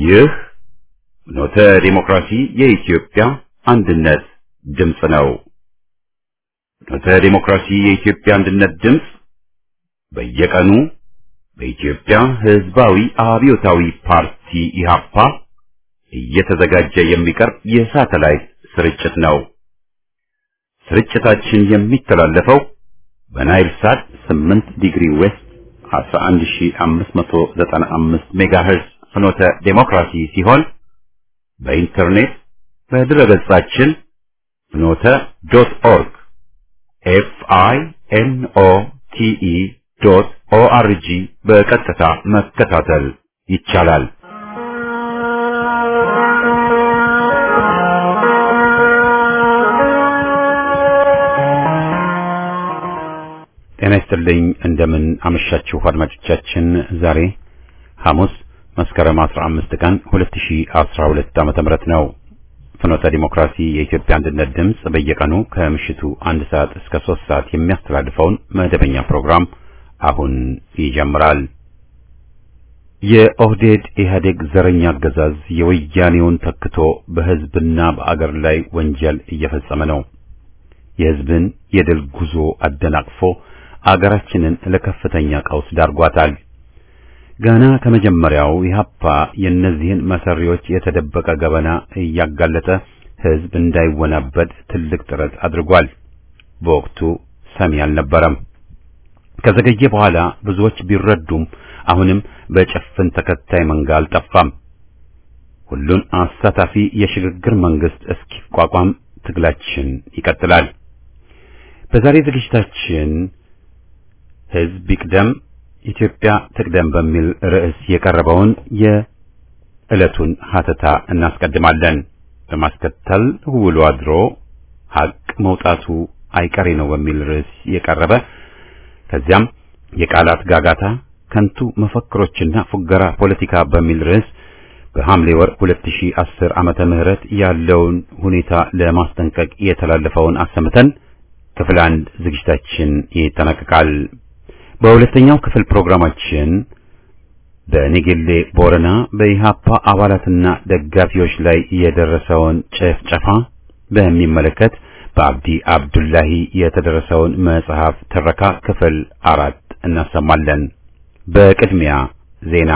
ይህ ኖተ ዲሞክራሲ የኢትዮጵያ አንድነት ድምፅ ነው። ኖተ ዲሞክራሲ የኢትዮጵያ አንድነት ድምፅ በየቀኑ በኢትዮጵያ ሕዝባዊ አብዮታዊ ፓርቲ ኢህአፓ እየተዘጋጀ የሚቀርብ የሳተላይት ስርጭት ነው። ስርጭታችን የሚተላለፈው በናይል ሳት 8 ዲግሪ ዌስት 11595 ሜጋሄርዝ ፍኖተ ዴሞክራሲ ሲሆን በኢንተርኔት በድረገጻችን ፍኖተ ዶት ኦርግ ኤፍ አይ ኤን ኦ ቲ ኢ ዶት ኦ አር ጂ በቀጥታ መከታተል ይቻላል። ጤና ይስጥልኝ። እንደምን አመሻችሁ አድማጮቻችን። ዛሬ ሐሙስ መስከረም 15 ቀን 2012 ዓመተ ምህረት ነው። ፍኖተ ዲሞክራሲ የኢትዮጵያ አንድነት ድምፅ በየቀኑ ከምሽቱ አንድ ሰዓት እስከ ሶስት ሰዓት የሚያስተላልፈውን መደበኛ ፕሮግራም አሁን ይጀምራል። የኦህዴድ ኢህአዴግ ዘረኛ አገዛዝ የወያኔውን ተክቶ በሕዝብና በአገር ላይ ወንጀል እየፈጸመ ነው። የሕዝብን የድል ጉዞ አደናቅፎ አገራችንን ለከፍተኛ ቀውስ ዳርጓታል። ገና ከመጀመሪያው ኢህአፓ የእነዚህን መሰሪዎች የተደበቀ ገበና እያጋለጠ ሕዝብ እንዳይወናበድ ትልቅ ጥረት አድርጓል። በወቅቱ ሰሚ አልነበረም። ከዘገየ በኋላ ብዙዎች ቢረዱም አሁንም በጭፍን ተከታይ መንጋ አልጠፋም። ሁሉን አሳታፊ የሽግግር መንግስት እስኪቋቋም ትግላችን ይቀጥላል። በዛሬ ዝግጅታችን ሕዝብ ይቅደም ኢትዮጵያ ትቅደም በሚል ርዕስ የቀረበውን የዕለቱን ሀተታ እናስቀድማለን። በማስከተል ውሎ አድሮ ሀቅ መውጣቱ አይቀሬ ነው በሚል ርዕስ የቀረበ ከዚያም የቃላት ጋጋታ፣ ከንቱ መፈክሮችና ፉገራ ፖለቲካ በሚል ርዕስ በሐምሌ ወር 2010 ዓመተ ምህረት ያለውን ሁኔታ ለማስጠንቀቅ የተላለፈውን አሰምተን ክፍል አንድ ዝግጅታችን ይጠናቀቃል። በሁለተኛው ክፍል ፕሮግራማችን በኔጌሌ ቦረና በኢሃፓ አባላትና ደጋፊዎች ላይ የደረሰውን ጭፍጨፋ በሚመለከት በአብዲ አብዱላሂ የተደረሰውን መጽሐፍ ትረካ ክፍል አራት እናሰማለን። በቅድሚያ ዜና።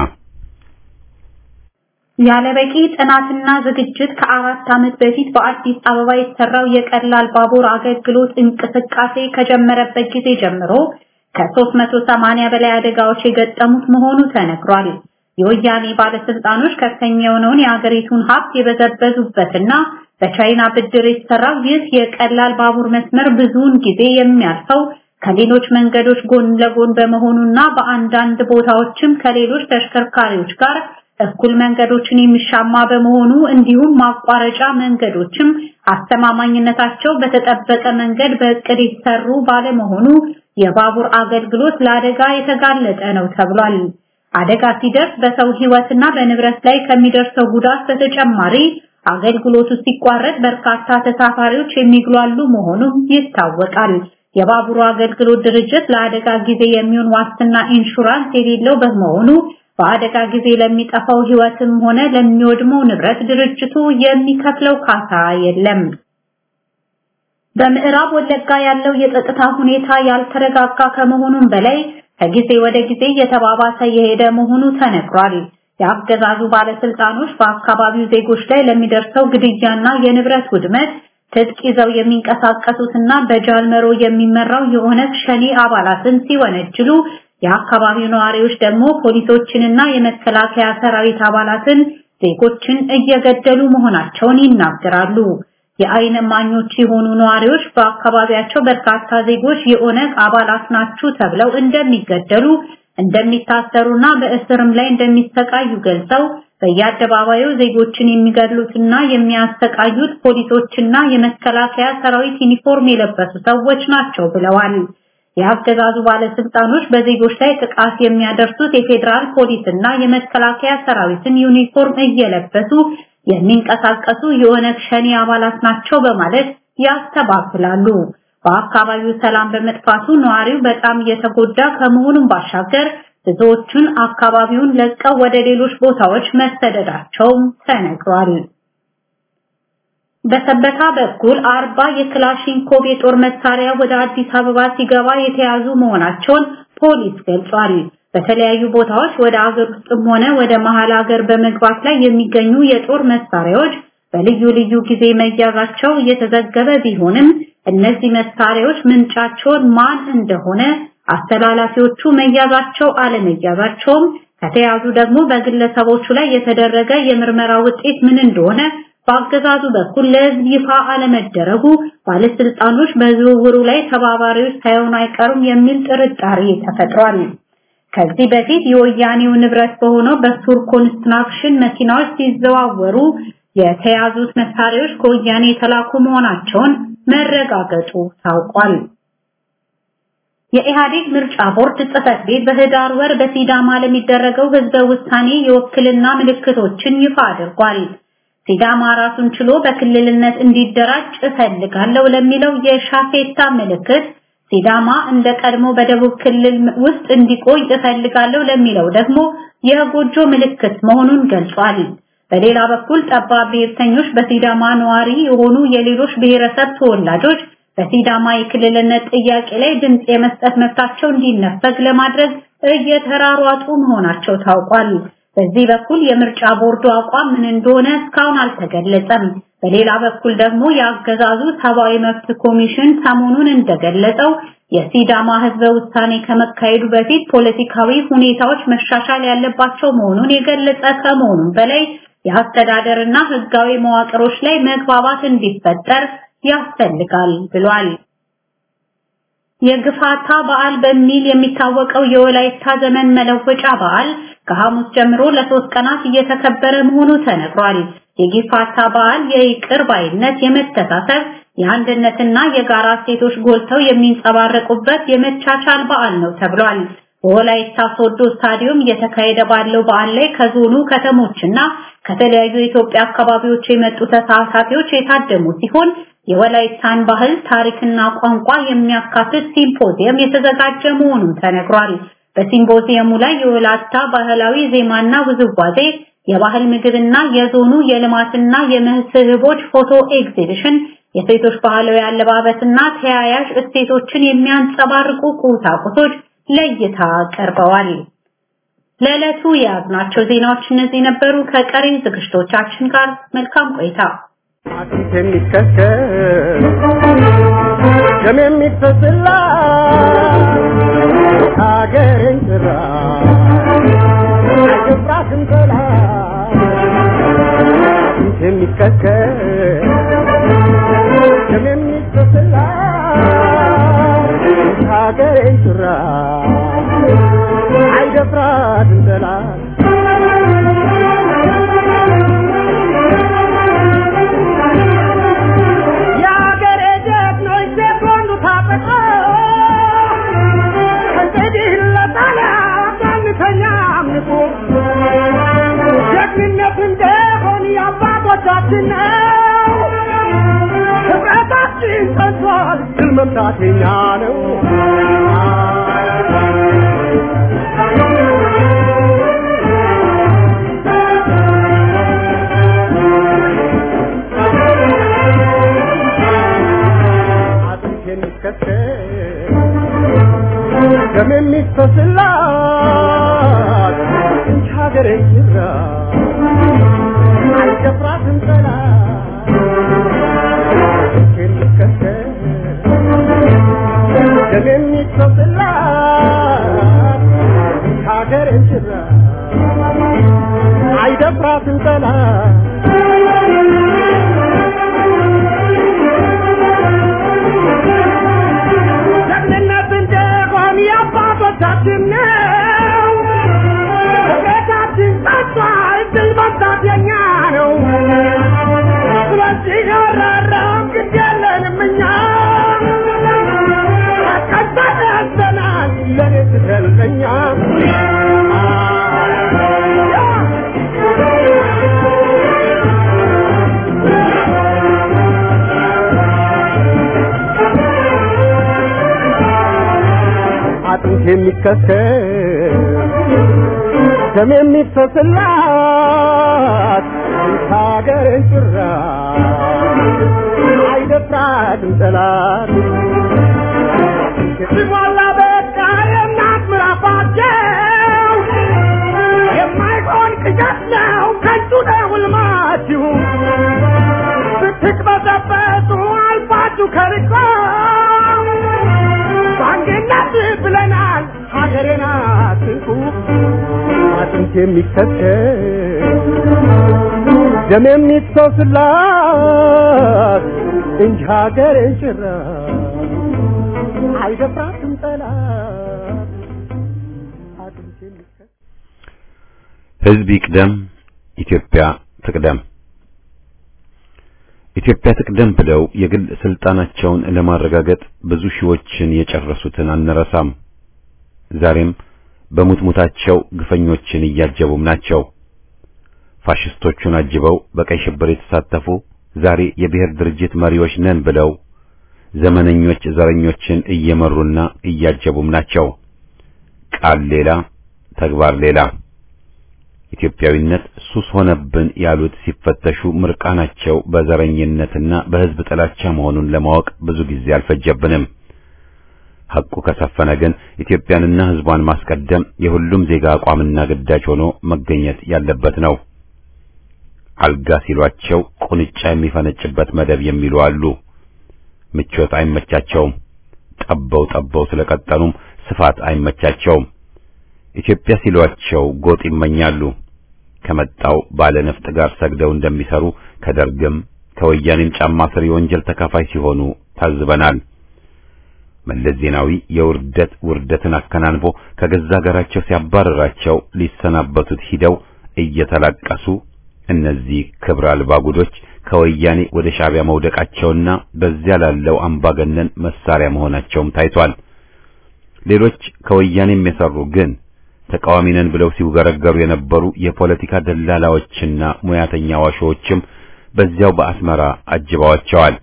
ያለበቂ ጥናትና ዝግጅት ከአራት ዓመት በፊት በአዲስ አበባ የተሰራው የቀላል ባቡር አገልግሎት እንቅስቃሴ ከጀመረበት ጊዜ ጀምሮ ከ380 በላይ አደጋዎች የገጠሙት መሆኑ ተነግሯል። የወያኔ ባለስልጣኖች ከፍተኛ የሆነውን የአገሪቱን ሀብት የበዘበዙበትና በቻይና ብድር የተሰራው ይህ የቀላል ባቡር መስመር ብዙውን ጊዜ የሚያልፈው ከሌሎች መንገዶች ጎን ለጎን በመሆኑና በአንዳንድ ቦታዎችም ከሌሎች ተሽከርካሪዎች ጋር እኩል መንገዶችን የሚሻማ በመሆኑ እንዲሁም ማቋረጫ መንገዶችም አስተማማኝነታቸው በተጠበቀ መንገድ በእቅድ የተሰሩ ባለመሆኑ የባቡር አገልግሎት ለአደጋ የተጋለጠ ነው ተብሏል። አደጋ ሲደርስ በሰው ሕይወትና በንብረት ላይ ከሚደርሰው ጉዳት በተጨማሪ አገልግሎቱ ሲቋረጥ በርካታ ተሳፋሪዎች የሚግሏሉ መሆኑ ይታወቃል። የባቡሩ አገልግሎት ድርጅት ለአደጋ ጊዜ የሚሆን ዋስትና ኢንሹራንስ የሌለው በመሆኑ በአደጋ ጊዜ ለሚጠፋው ሕይወትም ሆነ ለሚወድመው ንብረት ድርጅቱ የሚከፍለው ካሳ የለም። በምዕራብ ወለጋ ያለው የጸጥታ ሁኔታ ያልተረጋጋ ከመሆኑም በላይ ከጊዜ ወደ ጊዜ እየተባባሰ የሄደ መሆኑ ተነግሯል። የአገዛዙ ባለስልጣኖች በአካባቢው ዜጎች ላይ ለሚደርሰው ግድያና የንብረት ውድመት ትጥቅ ይዘው የሚንቀሳቀሱትና በጃልመሮ የሚመራው የኦነግ ሸኔ አባላትን ሲወነጅሉ የአካባቢው ነዋሪዎች ደግሞ ፖሊሶችንና የመከላከያ ሰራዊት አባላትን ዜጎችን እየገደሉ መሆናቸውን ይናገራሉ። የአይን እማኞች የሆኑ ነዋሪዎች በአካባቢያቸው በርካታ ዜጎች የኦነግ አባላት ናችሁ ተብለው እንደሚገደሉ እንደሚታሰሩና በእስርም ላይ እንደሚሰቃዩ ገልጸው በየአደባባዩ ዜጎችን የሚገድሉትና የሚያሰቃዩት ፖሊሶችና የመከላከያ ሰራዊት ዩኒፎርም የለበሱ ሰዎች ናቸው ብለዋል። የአገዛዙ ባለስልጣኖች በዜጎች ላይ ጥቃት የሚያደርሱት የፌዴራል ፖሊስና የመከላከያ ሰራዊትን ዩኒፎርም እየለበሱ የሚንቀሳቀሱ የኦነግ ሸኔ አባላት ናቸው በማለት ያስተባብላሉ። በአካባቢው ሰላም በመጥፋቱ ነዋሪው በጣም እየተጎዳ ከመሆኑም ባሻገር ብዙዎቹን አካባቢውን ለቀው ወደ ሌሎች ቦታዎች መሰደዳቸውም ተነግሯል። በሰበታ በኩል አርባ የክላሽንኮቭ የጦር መሳሪያ ወደ አዲስ አበባ ሲገባ የተያዙ መሆናቸውን ፖሊስ ገልጿል። በተለያዩ ቦታዎች ወደ አገር ውስጥም ሆነ ወደ መሃል ሀገር በመግባት ላይ የሚገኙ የጦር መሳሪያዎች በልዩ ልዩ ጊዜ መያዛቸው እየተዘገበ ቢሆንም እነዚህ መሳሪያዎች ምንጫቸውን ማን እንደሆነ አስተላላፊዎቹ መያዛቸው አለመያዛቸውም ከተያዙ ደግሞ በግለሰቦቹ ላይ የተደረገ የምርመራ ውጤት ምን እንደሆነ በአገዛዙ በኩል ለሕዝብ ይፋ አለመደረጉ ባለስልጣኖች በዝውውሩ ላይ ተባባሪዎች ሳይሆኑ አይቀሩም የሚል ጥርጣሬ ተፈጥሯል። ከዚህ በፊት የወያኔው ንብረት በሆነው በሱር ኮንስትራክሽን መኪናዎች ሲዘዋወሩ የተያዙት መሳሪያዎች ከወያኔ የተላኩ መሆናቸውን መረጋገጡ ታውቋል። የኢህአዴግ ምርጫ ቦርድ ጽህፈት ቤት በህዳር ወር በሲዳማ ለሚደረገው ህዝበ ውሳኔ የውክልና ምልክቶችን ይፋ አድርጓል። ሲዳማ ራሱን ችሎ በክልልነት እንዲደራጅ እፈልጋለሁ ለሚለው የሻፌታ ምልክት ሲዳማ እንደ ቀድሞ በደቡብ ክልል ውስጥ እንዲቆይ እፈልጋለሁ ለሚለው ደግሞ የጎጆ ምልክት መሆኑን ገልጿል። በሌላ በኩል ጠባብ ብሔርተኞች በሲዳማ ነዋሪ የሆኑ የሌሎች ብሔረሰብ ተወላጆች በሲዳማ የክልልነት ጥያቄ ላይ ድምጽ የመስጠት መብታቸው እንዲነፈግ ለማድረግ እየተራሯጡ መሆናቸው ታውቋል። በዚህ በኩል የምርጫ ቦርዱ አቋም ምን እንደሆነ እስካሁን አልተገለጸም። በሌላ በኩል ደግሞ የአገዛዙ ሰብአዊ መብት ኮሚሽን ሰሞኑን እንደገለጸው የሲዳማ ህዝበ ውሳኔ ከመካሄዱ በፊት ፖለቲካዊ ሁኔታዎች መሻሻል ያለባቸው መሆኑን የገለጸ ከመሆኑም በላይ የአስተዳደርና ህጋዊ መዋቅሮች ላይ መግባባት እንዲፈጠር ያስፈልጋል ብሏል። የግፋታ በዓል በሚል የሚታወቀው የወላይታ ዘመን መለወጫ በዓል ከሐሙስ ጀምሮ ለሶስት ቀናት እየተከበረ መሆኑ ተነግሯል። የጊፋታ በዓል የይቅር ባይነት፣ የመተሳሰብ፣ የአንድነትና የጋራ እሴቶች ጎልተው የሚንጸባረቁበት የመቻቻል በዓል ነው ተብሏል። በወላይታ ሶዶ ስታዲየም እየተካሄደ ባለው በዓል ላይ ከዞኑ ከተሞችና ከተለያዩ የኢትዮጵያ አካባቢዎች የመጡ ተሳታፊዎች የታደሙ ሲሆን የወላይታን ባህል ታሪክና ቋንቋ የሚያካትት ሲምፖዚየም የተዘጋጀ መሆኑን ተነግሯል። በሲምፖዚየሙ ላይ የወላይታ ባህላዊ ዜማና ውዝዋዜ፣ የባህል ምግብና የዞኑ የልማትና የመስህቦች ፎቶ ኤግዚቢሽን፣ የሴቶች ባህላዊ አለባበስና ተያያዥ እሴቶችን የሚያንጸባርቁ ቁሳቁሶች ለእይታ ቀርበዋል። ለዕለቱ የያዝናቸው ዜናዎች እነዚህ ነበሩ። ከቀሪ ዝግጅቶቻችን ጋር መልካም ቆይታ። አጥንት የሚከስከስ ደም የሚፈስላ ሀገሬን ጭራ አይገባትም ጠላት አጥንት የሚከስከስ ደም የሚፈስላ ሀገሬን ጭራ አይደፍራትም ጠላት የአገሬ ጀግኖች ሴኮንዱ ታጠቆ እንግዲህ ለጣሊያ ጋንተኛ አምልኮ ጀግንነት እንደሆን የአባቶቻችን ነው። ህብረታችን ጸንቷል፣ ድል መምታት የኛ ነው። አጥንት የሚከስከስ ደም የሚፈስላት እንጂ ሀገሬ ይራ አይደፍራትም ጠላት አጥንት የሚከስከስ ደም የሚፈስላት እንጂ ሀገሬ ይራ አይደፍራትም ጠላት ጀግንነት እንደሆን የአባቶቻችን ነው። ቤታችን ጸጥቷል፣ ድል መምታት የኛ ነው። ስለዚህ አራራም ግድ የለንም እኛ ተቀጣን ያዘናል ለኔ ስትለኛ አጥንት የሚከስከስ ደም የሚፈስላት ሀገርን ጭራ አይደፍራትም ጠላት ሲሞላ በቃ የእናት ምራፋቸው የማይሆን ቅዠት ነው ከንቱ ነው ሕልማችሁ ስትቅበዘበዙ አልፋችሁ ከርቆ በአንድነት ብለናል ሀገሬን አትንኩ አጥንት የሚከተል ደም የሚፈስላት እንጂ ሀገሬን ጭራ አይደፍራትም ጠላት አጥንት የሚከተል ህዝብ ይቅደም፣ ኢትዮጵያ ትቅደም። ኢትዮጵያ ትቅደም ብለው የግል ስልጣናቸውን ለማረጋገጥ ብዙ ሺዎችን የጨረሱትን አንረሳም። ዛሬም በሙትሙታቸው ግፈኞችን እያጀቡም ናቸው። ፋሽስቶቹን አጅበው በቀይ ሽብር የተሳተፉ ዛሬ የብሔር ድርጅት መሪዎች ነን ብለው ዘመነኞች ዘረኞችን እየመሩና እያጀቡም ናቸው። ቃል ሌላ፣ ተግባር ሌላ። ኢትዮጵያዊነት ሱስ ሆነብን ያሉት ሲፈተሹ ምርቃናቸው በዘረኝነትና በሕዝብ ጥላቻ መሆኑን ለማወቅ ብዙ ጊዜ አልፈጀብንም። ሐቁ ከሰፈነ ግን ኢትዮጵያንና ሕዝቧን ማስቀደም የሁሉም ዜጋ አቋምና ግዳጅ ሆኖ መገኘት ያለበት ነው። አልጋ ሲሏቸው ቁንጫ የሚፈነጭበት መደብ የሚሉ አሉ። ምቾት አይመቻቸውም። ጠበው ጠበው ስለቀጠሉም ስፋት አይመቻቸውም። ኢትዮጵያ ሲሏቸው ጎጥ ይመኛሉ። ከመጣው ባለ ነፍጥ ጋር ሰግደው እንደሚሰሩ ከደርግም ከወያኔም ጫማ ስር የወንጀል ተካፋይ ሲሆኑ ታዝበናል። መለስ ዜናዊ የውርደት ውርደትን አከናንቦ ከገዛ ሀገራቸው ሲያባረራቸው ሊሰናበቱት ሂደው እየተላቀሱ እነዚህ ክብር አልባ ጉዶች ከወያኔ ወደ ሻዕቢያ መውደቃቸውና በዚያ ላለው አምባገነን መሳሪያ መሆናቸውም ታይቷል። ሌሎች ከወያኔም የሰሩ ግን ተቃዋሚ ነን ብለው ሲውገረገሩ የነበሩ የፖለቲካ ደላላዎችና ሙያተኛ ዋሾዎችም በዚያው በአስመራ አጅበዋቸዋል።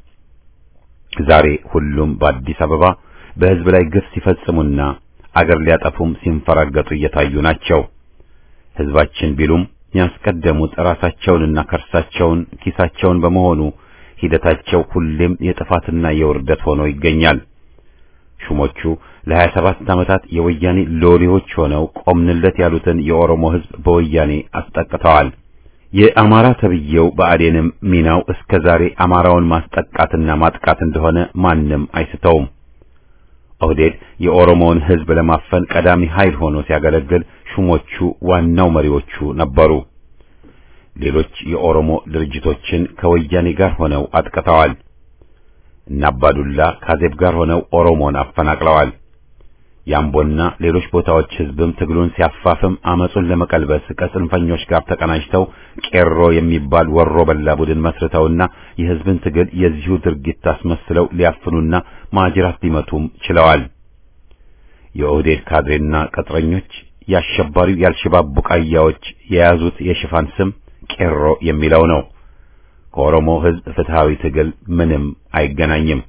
ዛሬ ሁሉም በአዲስ አበባ በሕዝብ ላይ ግፍ ሲፈጽሙና አገር ሊያጠፉም ሲንፈራገጡ እየታዩ ናቸው። ሕዝባችን ቢሉም ያስቀደሙት ራሳቸውንና ከርሳቸውን ኪሳቸውን በመሆኑ ሂደታቸው ሁሌም የጥፋትና የውርደት ሆኖ ይገኛል። ሹሞቹ ለሀያ ሰባት ዓመታት የወያኔ ሎሌዎች ሆነው ቆምንለት ያሉትን የኦሮሞ ሕዝብ በወያኔ አስጠቅተዋል። የአማራ ተብዬው ብአዴንም ሚናው እስከ ዛሬ አማራውን ማስጠቃትና ማጥቃት እንደሆነ ማንም አይስተውም። ኦህዴድ የኦሮሞውን ሕዝብ ለማፈን ቀዳሚ ኃይል ሆኖ ሲያገለግል ሹሞቹ ዋናው መሪዎቹ ነበሩ። ሌሎች የኦሮሞ ድርጅቶችን ከወያኔ ጋር ሆነው አጥቅተዋል። እነ አባዱላ ካዜብ ጋር ሆነው ኦሮሞን አፈናቅለዋል። የአምቦና ሌሎች ቦታዎች ሕዝብም ትግሉን ሲያፋፍም አመጹን ለመቀልበስ ከጽንፈኞች ጋር ተቀናጅተው ቄሮ የሚባል ወሮ በላ ቡድን መስርተውና የሕዝብን ትግል የዚሁ ድርጊት አስመስለው ሊያፍኑና ማጅራት ሊመቱም ችለዋል። የኦህዴድ ካድሬና ቅጥረኞች የአሸባሪው የአልሸባብ ቡቃያዎች የያዙት የሽፋን ስም ቄሮ የሚለው ነው። ከኦሮሞ ሕዝብ ፍትሃዊ ትግል ምንም አይገናኝም።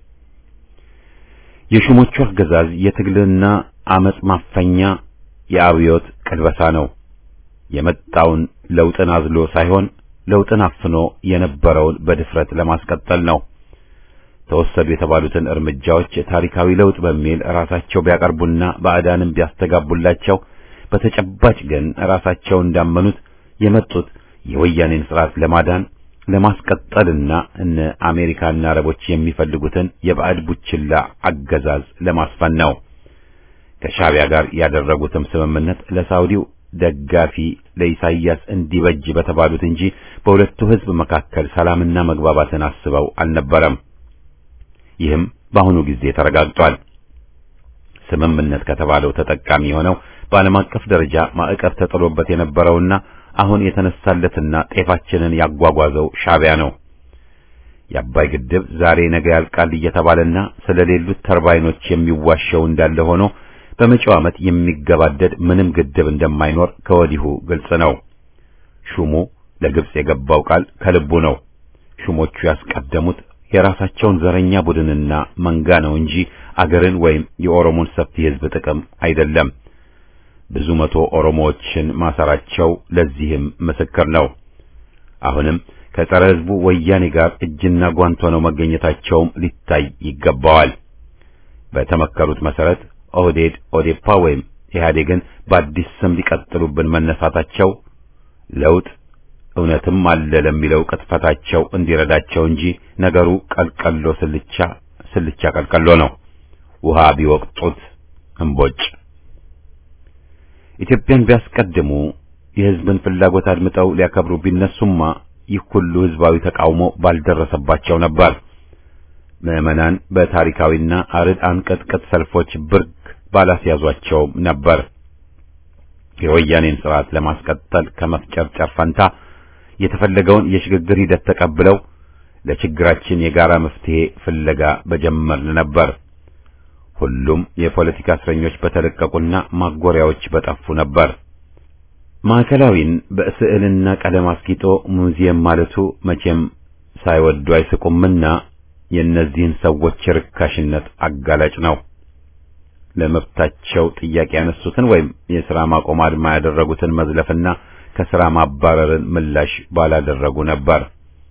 የሹሞቹ አገዛዝ የትግልና አመጽ ማፈኛ የአብዮት ቅልበሳ ነው። የመጣውን ለውጥን አዝሎ ሳይሆን ለውጥን አፍኖ የነበረውን በድፍረት ለማስቀጠል ነው። ተወሰዱ የተባሉትን እርምጃዎች ታሪካዊ ለውጥ በሚል ራሳቸው ቢያቀርቡና ባዕዳንም ቢያስተጋቡላቸው በተጨባጭ ግን ራሳቸው እንዳመኑት የመጡት የወያኔን ስርዓት ለማዳን ለማስቀጠልና እነ አሜሪካና አረቦች የሚፈልጉትን የባዕድ ቡችላ አገዛዝ ለማስፈን ነው። ከሻዕቢያ ጋር ያደረጉትም ስምምነት ለሳውዲው ደጋፊ ለኢሳይያስ እንዲበጅ በተባሉት እንጂ በሁለቱ ሕዝብ መካከል ሰላምና መግባባትን አስበው አልነበረም። ይህም በአሁኑ ጊዜ ተረጋግጧል። ስምምነት ከተባለው ተጠቃሚ የሆነው በዓለም አቀፍ ደረጃ ማዕቀብ ተጥሎበት የነበረውና አሁን የተነሳለትና ጤፋችንን ያጓጓዘው ሻዕቢያ ነው። የአባይ ግድብ ዛሬ ነገ ያልቃል እየተባለና ስለሌሉት ተርባይኖች የሚዋሸው እንዳለ ሆኖ በመጪው ዓመት የሚገባደድ ምንም ግድብ እንደማይኖር ከወዲሁ ግልጽ ነው። ሹሙ ለግብጽ የገባው ቃል ከልቡ ነው። ሹሞቹ ያስቀደሙት የራሳቸውን ዘረኛ ቡድንና መንጋ ነው እንጂ አገርን ወይም የኦሮሞን ሰፊ ሕዝብ ጥቅም አይደለም። ብዙ መቶ ኦሮሞዎችን ማሰራቸው ለዚህም ምስክር ነው። አሁንም ከጸረ ሕዝቡ ወያኔ ጋር እጅና ጓንት ሆነው መገኘታቸውም ሊታይ ይገባዋል። በተመከሩት መሰረት ኦህዴድ፣ ኦዴፓ ወይም ኢህአዴግን በአዲስ ስም ሊቀጥሉብን መነሳታቸው ለውጥ እውነትም አለ ለሚለው ቅጥፈታቸው እንዲረዳቸው እንጂ ነገሩ ቀልቀሎ ስልቻ ስልቻ ቀልቀሎ ነው። ውሃ ቢወቅጡት እምቦጭ። ኢትዮጵያን ቢያስቀድሙ የሕዝብን ፍላጎት አድምጠው ሊያከብሩ ቢነሱማ ይህ ሁሉ ሕዝባዊ ተቃውሞ ባልደረሰባቸው ነበር። ምዕመናን በታሪካዊና አርድ አንቀጥቅጥ ሰልፎች ብርግ ባላስያዟቸውም ነበር። የወያኔን ስርዓት ለማስቀጠል ከመፍጨርጨር ፈንታ የተፈለገውን የሽግግር ሂደት ተቀብለው ለችግራችን የጋራ መፍትሄ ፍለጋ በጀመርን ነበር። ሁሉም የፖለቲካ እስረኞች በተለቀቁና ማጎሪያዎች በጠፉ ነበር። ማዕከላዊን በስዕልና ቀለም አስጊጦ ሙዚየም ማለቱ መቼም ሳይወዱ አይስቁምና የእነዚህን ሰዎች ርካሽነት አጋላጭ ነው። ለመብታቸው ጥያቄ ያነሱትን ወይም የሥራ ማቆም አድማ ያደረጉትን መዝለፍና ከሥራ ማባረርን ምላሽ ባላደረጉ ነበር።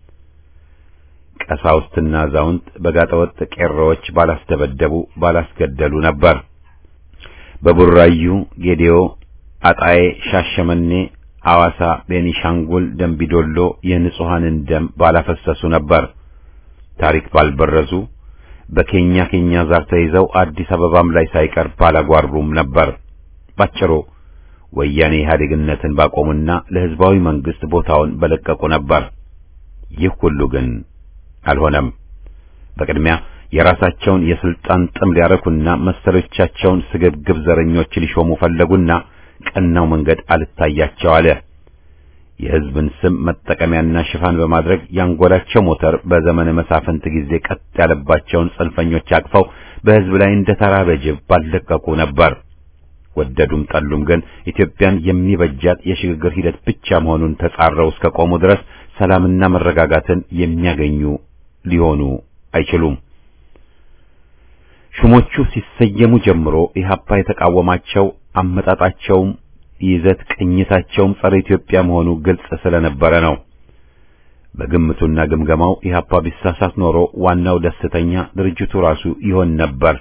ቀሳውስትና አዛውንት በጋጠወጥ ቄሮዎች ባላስደበደቡ ባላስገደሉ ነበር። በቡራዩ፣ ጌዴኦ፣ አጣዬ፣ ሻሸመኔ፣ አዋሳ፣ ቤኒሻንጉል፣ ደምቢዶሎ የንጹሐንን ደም ባላፈሰሱ ነበር። ታሪክ ባልበረዙ በኬኛ ኬኛ ዛር ተይዘው አዲስ አበባም ላይ ሳይቀር ባላጓሩም ነበር። ባጭሩ ወያኔ ኢህአዴግነትን ባቆሙና ለሕዝባዊ መንግስት ቦታውን በለቀቁ ነበር። ይህ ሁሉ ግን አልሆነም። በቅድሚያ የራሳቸውን የስልጣን ጥም ሊያረኩና መሰሎቻቸውን ስግብግብ ዘረኞች ሊሾሙ ፈለጉና ቀናው መንገድ አልታያቸው አለ። የሕዝብን ስም መጠቀሚያና ሽፋን በማድረግ ያንጎላቸው ሞተር በዘመነ መሳፍንት ጊዜ ቀጥ ያለባቸውን ጽንፈኞች አቅፈው በሕዝብ ላይ እንደ ተራበ ጅብ ባለቀቁ ነበር። ወደዱም ጠሉም ግን ኢትዮጵያን የሚበጃት የሽግግር ሂደት ብቻ መሆኑን ተጻረው እስከ ቆሙ ድረስ ሰላምና መረጋጋትን የሚያገኙ ሊሆኑ አይችሉም። ሹሞቹ ሲሰየሙ ጀምሮ ኢህአፓ የተቃወማቸው አመጣጣቸውም ይዘት ቅኝታቸውም ጸረ ኢትዮጵያ መሆኑ ግልጽ ስለነበረ ነው። በግምቱና ግምገማው ኢህአፓ ቢሳሳት ኖሮ ዋናው ደስተኛ ድርጅቱ ራሱ ይሆን ነበር።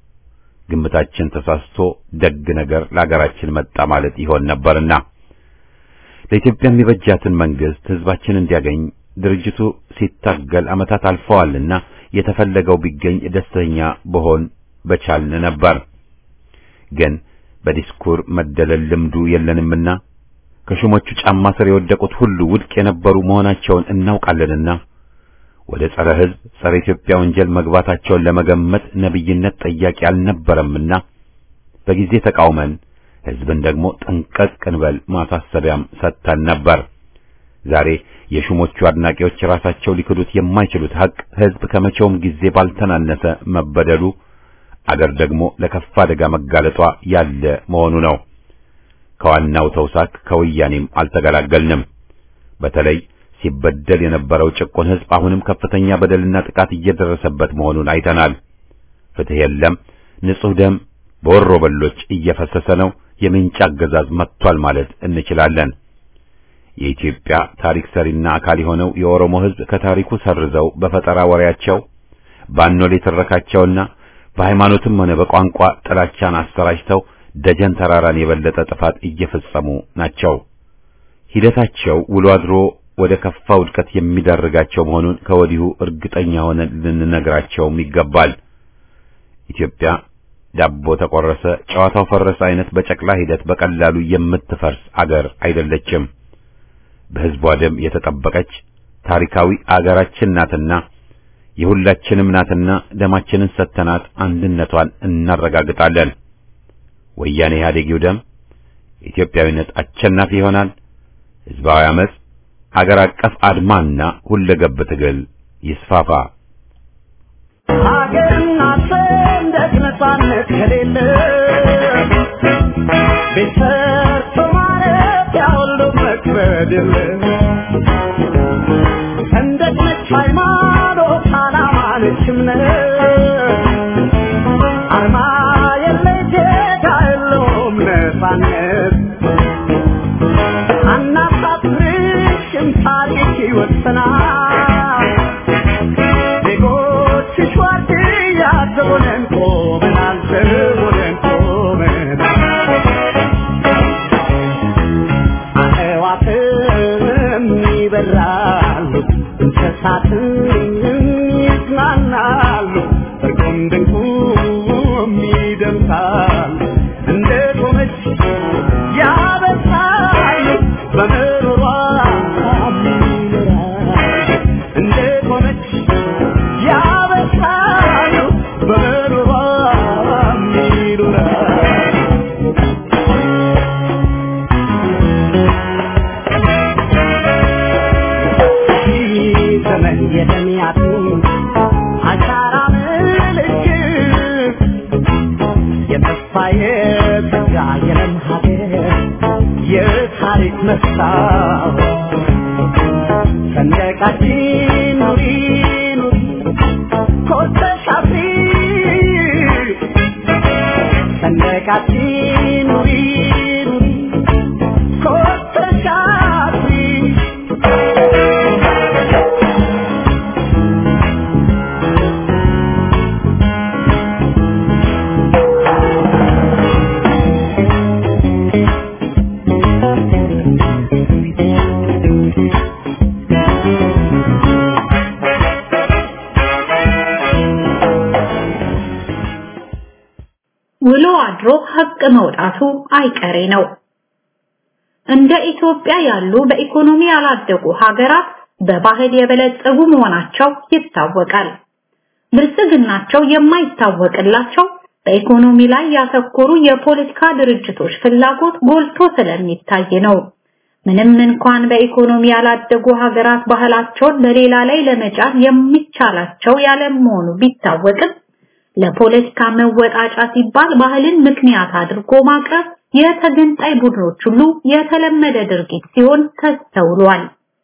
ግምታችን ተሳስቶ ደግ ነገር ለአገራችን መጣ ማለት ይሆን ነበርና ለኢትዮጵያ የሚበጃትን መንግስት ህዝባችን እንዲያገኝ ድርጅቱ ሲታገል ዓመታት አልፈዋልና የተፈለገው ቢገኝ ደስተኛ በሆን በቻልን ነበር። ግን በዲስኩር መደለል ልምዱ የለንምና ከሹሞቹ ጫማ ስር የወደቁት ሁሉ ውድቅ የነበሩ መሆናቸውን እናውቃለንና ወደ ጸረ ህዝብ ጸረ ኢትዮጵያ ወንጀል መግባታቸውን ለመገመት ነብይነት ጠያቂ አልነበረምና በጊዜ ተቃውመን ህዝብን ደግሞ ጠንቀቅ እንበል ማሳሰቢያም ሰጥተን ነበር። ዛሬ የሹሞቹ አድናቂዎች ራሳቸው ሊክዱት የማይችሉት ሀቅ ህዝብ ከመቼውም ጊዜ ባልተናነሰ መበደሉ አገር ደግሞ ለከፋ አደጋ መጋለጧ ያለ መሆኑ ነው። ከዋናው ተውሳክ ከወያኔም አልተገላገልንም። በተለይ ሲበደል የነበረው ጭቁን ህዝብ አሁንም ከፍተኛ በደልና ጥቃት እየደረሰበት መሆኑን አይተናል። ፍትህ የለም። ንጹህ ደም በወሮ በሎች እየፈሰሰ ነው። የምንጭ አገዛዝ መጥቷል ማለት እንችላለን። የኢትዮጵያ ታሪክ ሰሪና አካል የሆነው የኦሮሞ ህዝብ ከታሪኩ ሰርዘው በፈጠራ ወሬያቸው ባኖሌ ትረካቸውና በሃይማኖትም ሆነ በቋንቋ ጥላቻን አሰራጭተው ደጀን ተራራን የበለጠ ጥፋት እየፈጸሙ ናቸው። ሂደታቸው ውሎ አድሮ ወደ ከፋ ውድቀት የሚዳርጋቸው መሆኑን ከወዲሁ እርግጠኛ ሆነን ልንነግራቸውም ይገባል። ኢትዮጵያ ዳቦ ተቆረሰ፣ ጨዋታው ፈረሰ አይነት በጨቅላ ሂደት በቀላሉ የምትፈርስ አገር አይደለችም። በህዝቧ ደም የተጠበቀች ታሪካዊ አገራችን ናትና የሁላችንም ናትና ደማችንን ሰጥተናት አንድነቷን እናረጋግጣለን። ወያኔ ኢህአዴጊው ደም ኢትዮጵያዊነት አሸናፊ ይሆናል። ህዝባዊ አመጽ፣ አገር አቀፍ አድማና ሁለገብ ትግል ይስፋፋ። ሀገርና ሰንደቅ ነጻነት ከሌለ ቤት ሰርቶ ማለት ያሁሉ መክበድ የለ ሰንደቅ ነች ሃይማኖት፣ ዓላማ ነች እምነት፣ አርማ የለ ዜጋ የለውም ነጻነት ይበራሉ እንስሳትም ይዝናናሉ እርቁም ድንቁም ይደምሳሉ እንደ ቆመች ያበሳሉ በምሮሯ ይኖራሉ እንደ ቆመች ያበሳሉ በምሮሯ ይኖራሉ ዘመን የተሚያቱ አሻራ ምልክት የተስፋ የተጋ የለም ሀገር የታሪክ መስታወት ሰንደቃችን ኑሪ ኑሪ ኮተሽ አብሪ ሰንደቃችን ኑሪ ኑሪ ኮተሽ አብሪ ውሎ አድሮ ሀቅ መውጣቱ አይቀሬ ነው። እንደ ኢትዮጵያ ያሉ በኢኮኖሚ ያላደጉ ሀገራት በባህል የበለጸጉ መሆናቸው ይታወቃል። ብልጽግናቸው የማይታወቅላቸው በኢኮኖሚ ላይ ያተኮሩ የፖለቲካ ድርጅቶች ፍላጎት ጎልቶ ስለሚታይ ነው። ምንም እንኳን በኢኮኖሚ ያላደጉ ሀገራት ባህላቸውን በሌላ ላይ ለመጫን የሚቻላቸው ያለመሆኑ ቢታወቅም ለፖለቲካ መወጣጫ ሲባል ባህልን ምክንያት አድርጎ ማቅረብ የተገንጣይ ቡድኖች ሁሉ የተለመደ ድርጊት ሲሆን ተስተውሏል።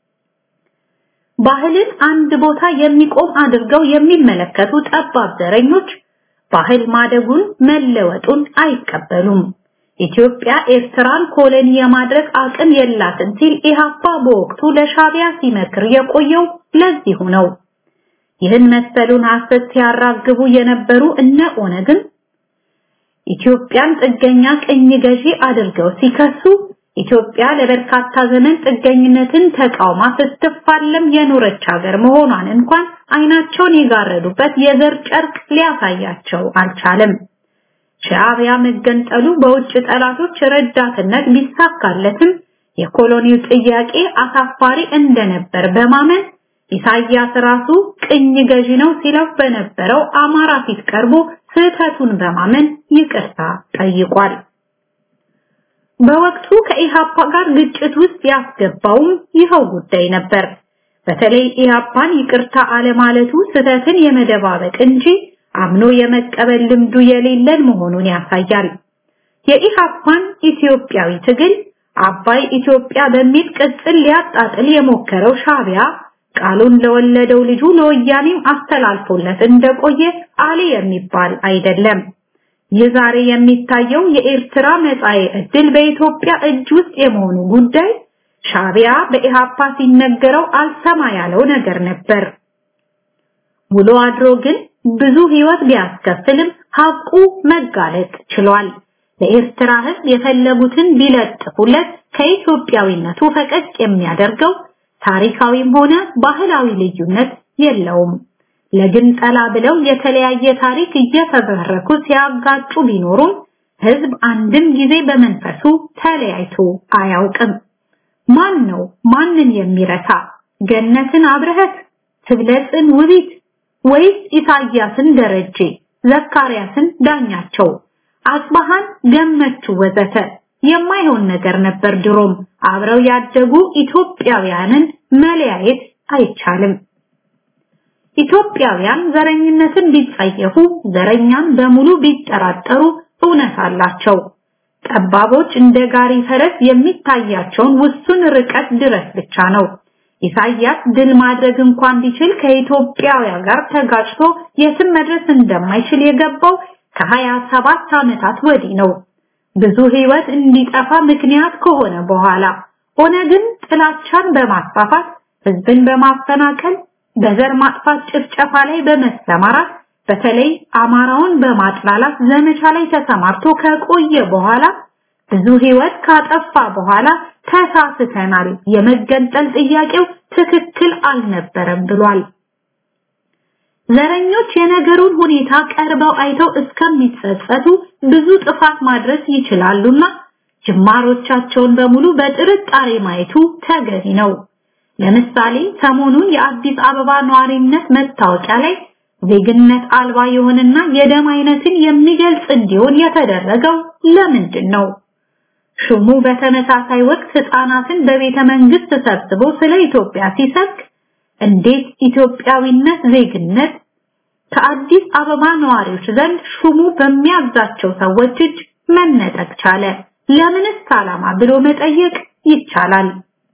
ባህልን አንድ ቦታ የሚቆም አድርገው የሚመለከቱ ጠባብ ዘረኞች ባህል ማደጉን መለወጡን አይቀበሉም። ኢትዮጵያ ኤርትራን ኮሎኒ የማድረግ አቅም የላትም ሲል ኢህአፓ በወቅቱ ለሻቢያ ሲመክር የቆየው ለዚሁ ነው። ይህን መሰሉን ሐሰት ሲያራግቡ የነበሩ እነ ኦነግን ኢትዮጵያን ጥገኛ ቅኝ ገዢ አድርገው ሲከሱ ኢትዮጵያ ለበርካታ ዘመን ጥገኝነትን ተቃውማ ስትፋለም የኖረች ሀገር መሆኗን እንኳን አይናቸውን የጋረዱበት የዘር ጨርቅ ሊያሳያቸው አልቻለም። ሻዕቢያ መገንጠሉ በውጭ ጠላቶች ረዳትነት ቢሳካለትም የኮሎኒው ጥያቄ አሳፋሪ እንደነበር በማመን ኢሳያስ ራሱ ቅኝ ገዢ ነው ሲለው በነበረው አማራ ፊት ቀርቦ ስህተቱን በማመን ይቅርታ ጠይቋል። በወቅቱ ከኢሃፓ ጋር ግጭት ውስጥ ያስገባውም ይኸው ጉዳይ ነበር። በተለይ ኢሃፓን ይቅርታ አለማለቱ ስህተትን የመደባበቅ እንጂ አምኖ የመቀበል ልምዱ የሌለን መሆኑን ያሳያል። የኢሃፓን ኢትዮጵያዊ ትግል አባይ ኢትዮጵያ በሚል ቅጽል ሊያጣጥል የሞከረው ሻቢያ ቃሉን ለወለደው ልጁ ለወያኔም አስተላልፎለት እንደቆየ አሊ የሚባል አይደለም። ይህ ዛሬ የሚታየው የኤርትራ መጻኤ ዕድል በኢትዮጵያ እጅ ውስጥ የመሆኑ ጉዳይ ሻቢያ በኢሃፓ ሲነገረው አልሰማ ያለው ነገር ነበር። ውሎ አድሮ ግን ብዙ ህይወት ቢያስከፍልም ሀቁ መጋለጥ ችሏል። ለኤርትራ ህዝብ የፈለጉትን ቢለጥፉለት ከኢትዮጵያዊነቱ ፈቀቅ የሚያደርገው ታሪካዊም ሆነ ባህላዊ ልዩነት የለውም። ለግንጠላ ብለው የተለያየ ታሪክ እየፈበረኩ ሲያጋጩ ቢኖሩም ህዝብ አንድም ጊዜ በመንፈሱ ተለያይቶ አያውቅም። ማን ነው ማንን የሚረታ? ገነትን አብረህት፣ ትብለጽን ውቢት ወይስ ኢሳያስን ደረጀ፣ ዘካርያስን ዳኛቸው፣ አጽባሃን ገመቹ ወዘተ የማይሆን ነገር ነበር። ድሮም አብረው ያደጉ ኢትዮጵያውያንን መለያየት አይቻልም። ኢትዮጵያውያን ዘረኝነትን ቢጸየፉ፣ ዘረኛን በሙሉ ቢጠራጠሩ እውነት አላቸው። ጠባቦች እንደ ጋሪ ፈረስ የሚታያቸውን ውሱን ርቀት ድረስ ብቻ ነው። ኢሳያስ ድል ማድረግ እንኳን ቢችል ከኢትዮጵያውያን ጋር ተጋጭቶ የትም መድረስ እንደማይችል የገባው ከሀያ ሰባት ዓመታት ወዲህ ነው። ብዙ ህይወት እንዲጠፋ ምክንያት ከሆነ በኋላ ኦነግን ጥላቻን በማስፋፋት ህዝብን በማፈናቀል በዘር ማጥፋት ጭፍጨፋ ላይ በመሰማራት በተለይ አማራውን በማጥላላት ዘመቻ ላይ ተሰማርቶ ከቆየ በኋላ ብዙ ህይወት ካጠፋ በኋላ ተሳስተናል፣ የመገንጠል ጥያቄው ትክክል አልነበረም ብሏል። ዘረኞች የነገሩን ሁኔታ ቀርበው አይተው እስከሚጸጸቱ ብዙ ጥፋት ማድረስ ይችላሉና ጅማሮቻቸውን በሙሉ በጥርጣሬ ማየቱ ተገቢ ነው። ለምሳሌ ሰሞኑን የአዲስ አበባ ነዋሪነት መታወቂያ ላይ ዜግነት አልባ የሆነና የደም አይነትን የሚገልጽ እንዲሆን የተደረገው ለምንድን ነው? ሹሙ በተመሳሳይ ወቅት ህፃናትን በቤተ መንግስት ሰብስቦ ስለ ኢትዮጵያ ሲሰብክ እንዴት ኢትዮጵያዊነት ዜግነት ከአዲስ አበባ ነዋሪዎች ዘንድ ሹሙ በሚያዛቸው ሰዎች እጅ መነጠቅ ቻለ? ለምንስ ዓላማ ብሎ መጠየቅ ይቻላል።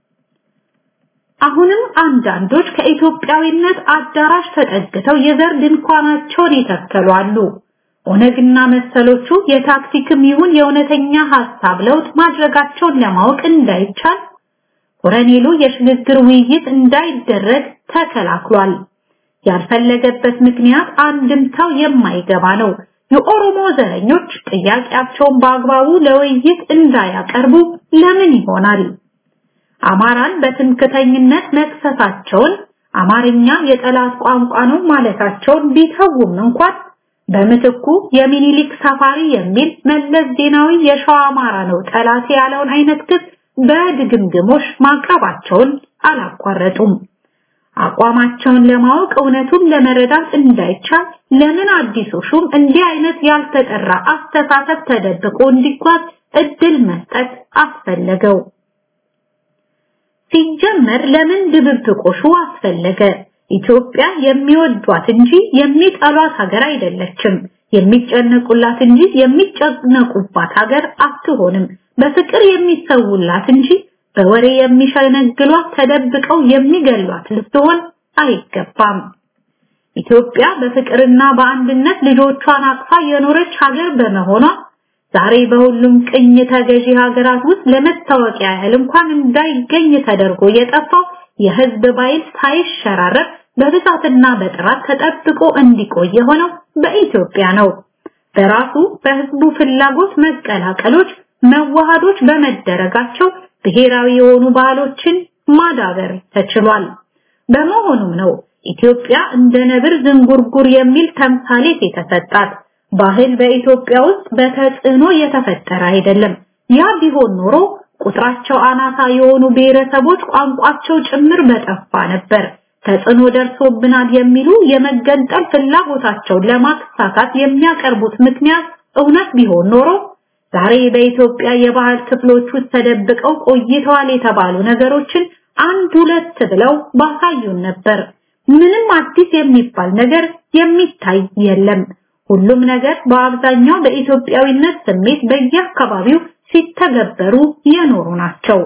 አሁንም አንዳንዶች ከኢትዮጵያዊነት አዳራሽ ተጠግተው የዘር ድንኳናቸውን ይተከሉ አሉ። ኦነግና መሰሎቹ የታክቲክም ይሁን የእውነተኛ ሐሳብ ለውጥ ማድረጋቸውን ለማወቅ እንዳይቻል ኮረኔሉ የሽግግር ውይይት እንዳይደረግ ተከላክሏል። ያልፈለገበት ምክንያት አንድምታው የማይገባ ነው። የኦሮሞ ዘረኞች ጥያቄያቸውን በአግባቡ ለውይይት እንዳያቀርቡ ለምን ይሆናል? አማራን በትምክተኝነት መክሰሳቸውን አማርኛ የጠላት ቋንቋ ነው ማለታቸውን ቢተውም እንኳን በምትኩ የሚኒሊክ ሰፋሪ የሚል መለስ ዜናዊ የሸዋ አማራ ነው ጠላት ያለውን አይነት ክስ በድግምግሞሽ ማቅረባቸውን አላቋረጡም። አቋማቸውን ለማወቅ እውነቱን ለመረዳት እንዳይቻል ለምን አዲሱ ሹም እንዲህ አይነት ያልተጠራ አስተሳሰብ ተደብቆ እንዲጓዝ እድል መስጠት አስፈለገው? ሲጀመር ለምን ድብብቆሹ አስፈለገ? ኢትዮጵያ የሚወዷት እንጂ የሚጠሏት ሀገር አይደለችም። የሚጨነቁላት እንጂ የሚጨነቁባት ሀገር አትሆንም። በፍቅር የሚሰውላት እንጂ በወሬ የሚሸነግሏት ተደብቀው የሚገሏት ልትሆን አይገባም። ኢትዮጵያ በፍቅርና በአንድነት ልጆቿን አቅፋ የኖረች ሀገር በመሆኗ ዛሬ በሁሉም ቅኝ ተገዢ ሀገራት ውስጥ ለመታወቂያ ያህል እንኳን እንዳይገኝ ተደርጎ የጠፋው የህዝብ ባይል ሳይሸራረፍ በብዛትና በጥራት ተጠብቆ እንዲቆይ የሆነው በኢትዮጵያ ነው። በራሱ በህዝቡ ፍላጎት መቀላቀሎች፣ መዋሃዶች በመደረጋቸው ብሔራዊ የሆኑ ባህሎችን ማዳበር ተችሏል። በመሆኑም ነው ኢትዮጵያ እንደ ነብር ዝንጉርጉር የሚል ተምሳሌት የተሰጣት። ባህል በኢትዮጵያ ውስጥ በተጽዕኖ የተፈጠረ አይደለም። ያ ቢሆን ኖሮ ቁጥራቸው አናሳ የሆኑ ብሔረሰቦች ቋንቋቸው ጭምር በጠፋ ነበር። ተጽዕኖ ደርሶብናል የሚሉ የመገንጠል ፍላጎታቸውን ለማሳካት የሚያቀርቡት ምክንያት እውነት ቢሆን ኖሮ ዛሬ በኢትዮጵያ የባህል ክፍሎች ውስጥ ተደብቀው ቆይተዋል የተባሉ ነገሮችን አንድ ሁለት ብለው ባሳዩን ነበር። ምንም አዲስ የሚባል ነገር የሚታይ የለም። ሁሉም ነገር በአብዛኛው በኢትዮጵያዊነት ስሜት በየአካባቢው ሲተገበሩ የኖሩ ናቸው።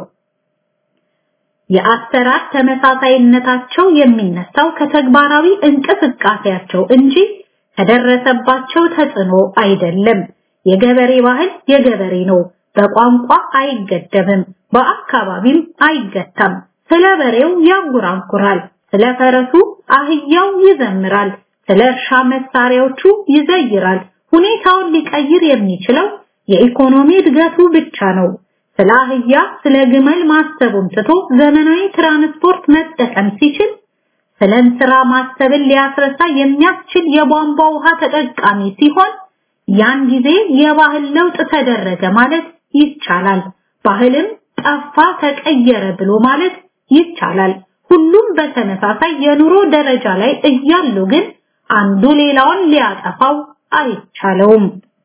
የአሰራር ተመሳሳይነታቸው የሚነሳው ከተግባራዊ እንቅስቃሴያቸው እንጂ ከደረሰባቸው ተጽዕኖ አይደለም። የገበሬ ባህል የገበሬ ነው። በቋንቋ አይገደብም፣ በአካባቢም አይገታም። ስለ በሬው ያንጎራጉራል፣ ስለ ፈረሱ አህያው ይዘምራል፣ ስለ እርሻ መሳሪያዎቹ ይዘይራል። ሁኔታውን ሊቀይር የሚችለው የኢኮኖሚ እድገቱ ብቻ ነው። ስለ አህያ ስለ ግመል ማሰቡን ትቶ ዘመናዊ ትራንስፖርት መጠቀም ሲችል ስለ እንስራ ማሰብን ሊያስረሳ የሚያስችል የቧንቧ ውሃ ተጠቃሚ ሲሆን ያን ጊዜ የባህል ለውጥ ተደረገ ማለት ይቻላል። ባህልም ጠፋ ተቀየረ ብሎ ማለት ይቻላል። ሁሉም በተመሳሳይ የኑሮ ደረጃ ላይ እያሉ ግን አንዱ ሌላውን ሊያጠፋው አይቻለውም።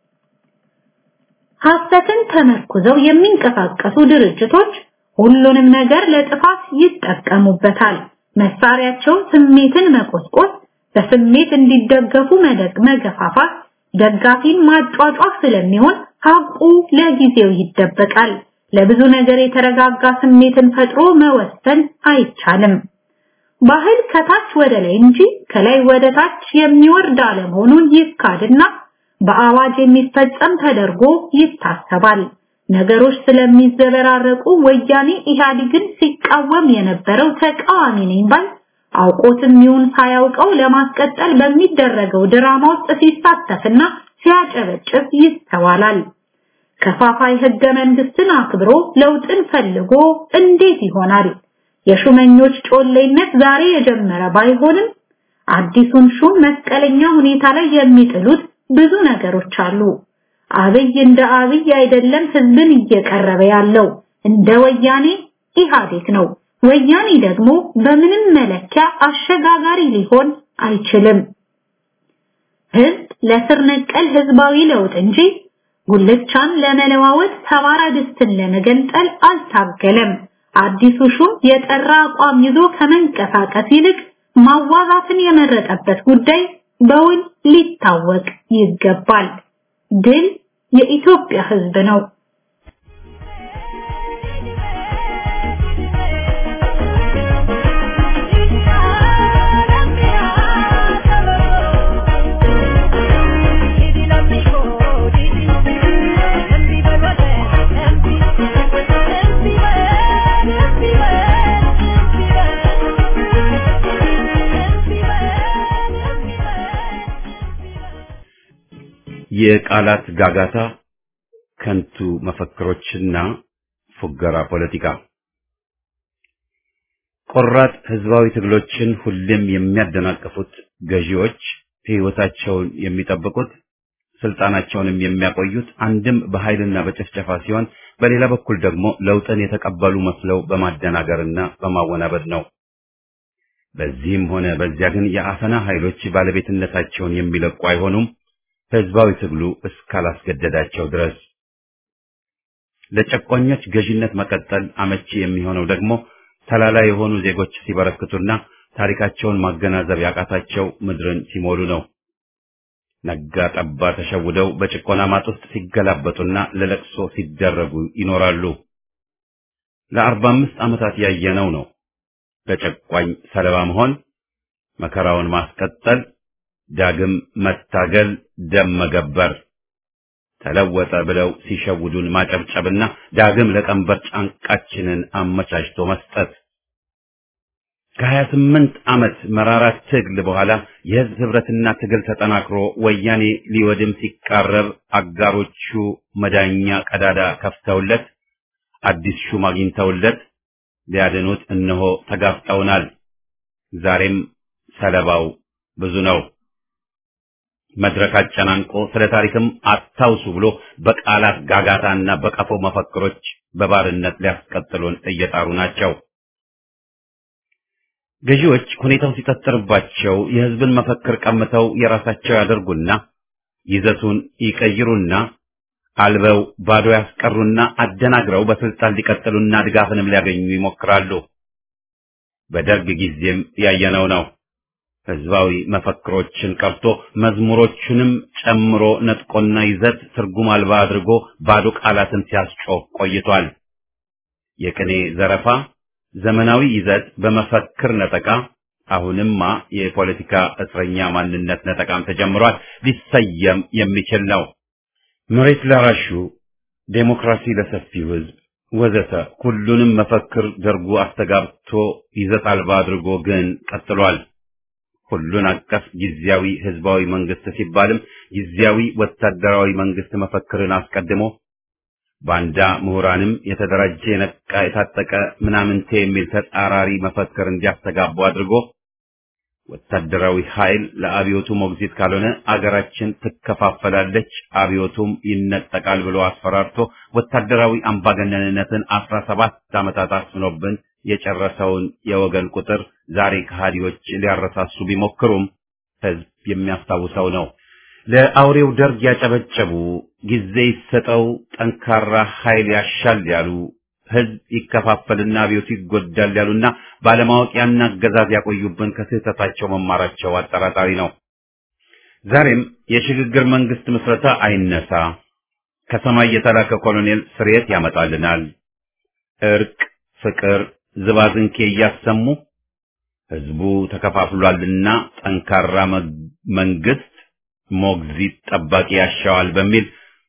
ሐሰትን ተመርኩዘው የሚንቀሳቀሱ ድርጅቶች ሁሉንም ነገር ለጥፋት ይጠቀሙበታል። መሳሪያቸው ስሜትን መቆስቆስ፣ በስሜት እንዲደገፉ መደግ መገፋፋት፣ ደጋፊን ማጫጫፍ ስለሚሆን ሀቁ ለጊዜው ይደበቃል። ለብዙ ነገር የተረጋጋ ስሜትን ፈጥሮ መወሰን አይቻልም። ባህል ከታች ወደ ላይ እንጂ ከላይ ወደ ታች የሚወርድ አለመሆኑን ይካድና በአዋጅ የሚፈጸም ተደርጎ ይታሰባል። ነገሮች ስለሚዘበራረቁ ወያኔ ኢህአዴግን ሲቃወም የነበረው ተቃዋሚ ነኝ ባል አውቆትም ይሁን ሳያውቀው ለማስቀጠል በሚደረገው ድራማ ውስጥ ሲሳተፍና ሲያጨበጭብ ይስተዋላል። ከፋፋይ ህገ መንግስትን አክብሮ ለውጥን ፈልጎ እንዴት ይሆናል? የሹመኞች ጮሌነት ዛሬ የጀመረ ባይሆንም አዲሱን ሹም መስቀለኛ ሁኔታ ላይ የሚጥሉት ብዙ ነገሮች አሉ። አብይ እንደ አብይ አይደለም ህዝብን እየቀረበ ያለው እንደ ወያኔ ኢህአዴግ ነው። ወያኔ ደግሞ በምንም መለኪያ አሸጋጋሪ ሊሆን አይችልም። ህዝብ ለስር ነቀል ህዝባዊ ለውጥ እንጂ ጉልቻን ለመለዋወጥ ሰባራ ድስትን ለመገንጠል አልታገለም። አዲሱ ሹም የጠራ አቋም ይዞ ከመንቀሳቀስ ይልቅ ማዋዛትን የመረጠበት ጉዳይ በውል ሊታወቅ ይገባል። ድል የኢትዮጵያ ህዝብ ነው። የቃላት ጋጋታ፣ ከንቱ መፈክሮችና ፉገራ ፖለቲካ ቆራጥ ህዝባዊ ትግሎችን ሁሌም የሚያደናቅፉት ገዢዎች ህይወታቸውን የሚጠብቁት ስልጣናቸውንም የሚያቆዩት አንድም በኃይልና በጭፍጨፋ ሲሆን በሌላ በኩል ደግሞ ለውጥን የተቀበሉ መስለው በማደናገርና በማወናበድ ነው። በዚህም ሆነ በዚያ ግን የአፈና ኃይሎች ባለቤትነታቸውን የሚለቁ አይሆኑም። ህዝባዊ ትግሉ እስካላስገደዳቸው ድረስ ለጨቋኞች ገዥነት መቀጠል አመቺ የሚሆነው ደግሞ ተላላ የሆኑ ዜጎች ሲበረክቱና ታሪካቸውን ማገናዘብ ያቃታቸው ምድርን ሲሞሉ ነው። ነጋ ጠባ ተሸውደው በጭቆና ማጥ ውስጥ ሲገላበጡና ለለቅሶ ሲደረጉ ይኖራሉ። ለአርባ አምስት ዓመታት ያየነው ነው። ለጨቋኝ ሰለባ መሆን፣ መከራውን ማስቀጠል፣ ዳግም መታገል፣ ደም መገበር፣ ተለወጠ ብለው ሲሸውዱን ማጨብጨብና ዳግም ለቀንበር ጫንቃችንን አመቻችቶ መስጠት። ከሀያ ስምንት ዓመት መራራ ትግል በኋላ የህዝብ ህብረትና ትግል ተጠናክሮ ወያኔ ሊወድም ሲቃረብ አጋሮቹ መዳኛ ቀዳዳ ከፍተውለት አዲስ ሹም አግኝተውለት ሊያድኑት እነሆ ተጋፍጠውናል። ዛሬም ሰለባው ብዙ ነው። መድረክ አጨናንቆ ስለ ታሪክም አታውሱ ብሎ በቃላት ጋጋታና በቀፎ መፈክሮች በባርነት ሊያስቀጥሉን እየጣሩ ናቸው። ገዢዎች ሁኔታው ሲጠጥርባቸው የህዝብን መፈክር ቀምተው የራሳቸው ያደርጉና ይዘቱን ይቀይሩና አልበው ባዶ ያስቀሩና አደናግረው በስልጣን ሊቀጥሉና ድጋፍንም ሊያገኙ ይሞክራሉ። በደርግ ጊዜም ያየነው ነው። ህዝባዊ መፈክሮችን ቀርቶ መዝሙሮቹንም ጨምሮ ነጥቆና ይዘት ትርጉም አልባ አድርጎ ባዶ ቃላትን ሲያስጮህ ቆይቷል። የቅኔ ዘረፋ፣ ዘመናዊ ይዘት በመፈክር ነጠቃ፣ አሁንማ የፖለቲካ እስረኛ ማንነት ነጠቃም ተጀምሯል። ሊሰየም የሚችል ነው። መሬት ላራሹ፣ ዴሞክራሲ ለሰፊው ህዝብ ወዘተ ሁሉንም መፈክር ደርጉ አስተጋብቶ ይዘት አልባ አድርጎ ግን ቀጥሏል። ሁሉን አቀፍ ጊዜያዊ ህዝባዊ መንግስት ሲባልም ጊዜያዊ ወታደራዊ መንግስት መፈክርን አስቀድሞ ባንዳ ምሁራንም የተደራጀ የነቃ የታጠቀ ምናምንቴ የሚል ተጻራሪ መፈክር እንዲያስተጋቡ አድርጎ ወታደራዊ ኃይል ለአብዮቱ ሞግዚት ካልሆነ አገራችን ትከፋፈላለች፣ አብዮቱም ይነጠቃል ብሎ አስፈራርቶ ወታደራዊ አምባገነንነትን አስራ ሰባት ዓመታት አስፍኖብን የጨረሰውን የወገን ቁጥር ዛሬ ከሃዲዎች ሊያረሳሱ ቢሞክሩም ህዝብ የሚያስታውሰው ነው። ለአውሬው ደርግ ያጨበጨቡ፣ ጊዜ ይሰጠው፣ ጠንካራ ኃይል ያሻል ያሉ፣ ህዝብ ይከፋፈልና አብዮቱ ይጎዳል ያሉና ባለማወቅ ያን አገዛዝ ያቆዩብን ከስህተታቸው መማራቸው አጠራጣሪ ነው። ዛሬም የሽግግር መንግስት ምስረታ አይነሳ፣ ከሰማይ የተላከ ኮሎኔል ስርየት ያመጣልናል፣ እርቅ፣ ፍቅር ዝባዝንኬ እያሰሙ ህዝቡ ተከፋፍሏልና ጠንካራ መንግስት ሞግዚት ጠባቂ ያሻዋል በሚል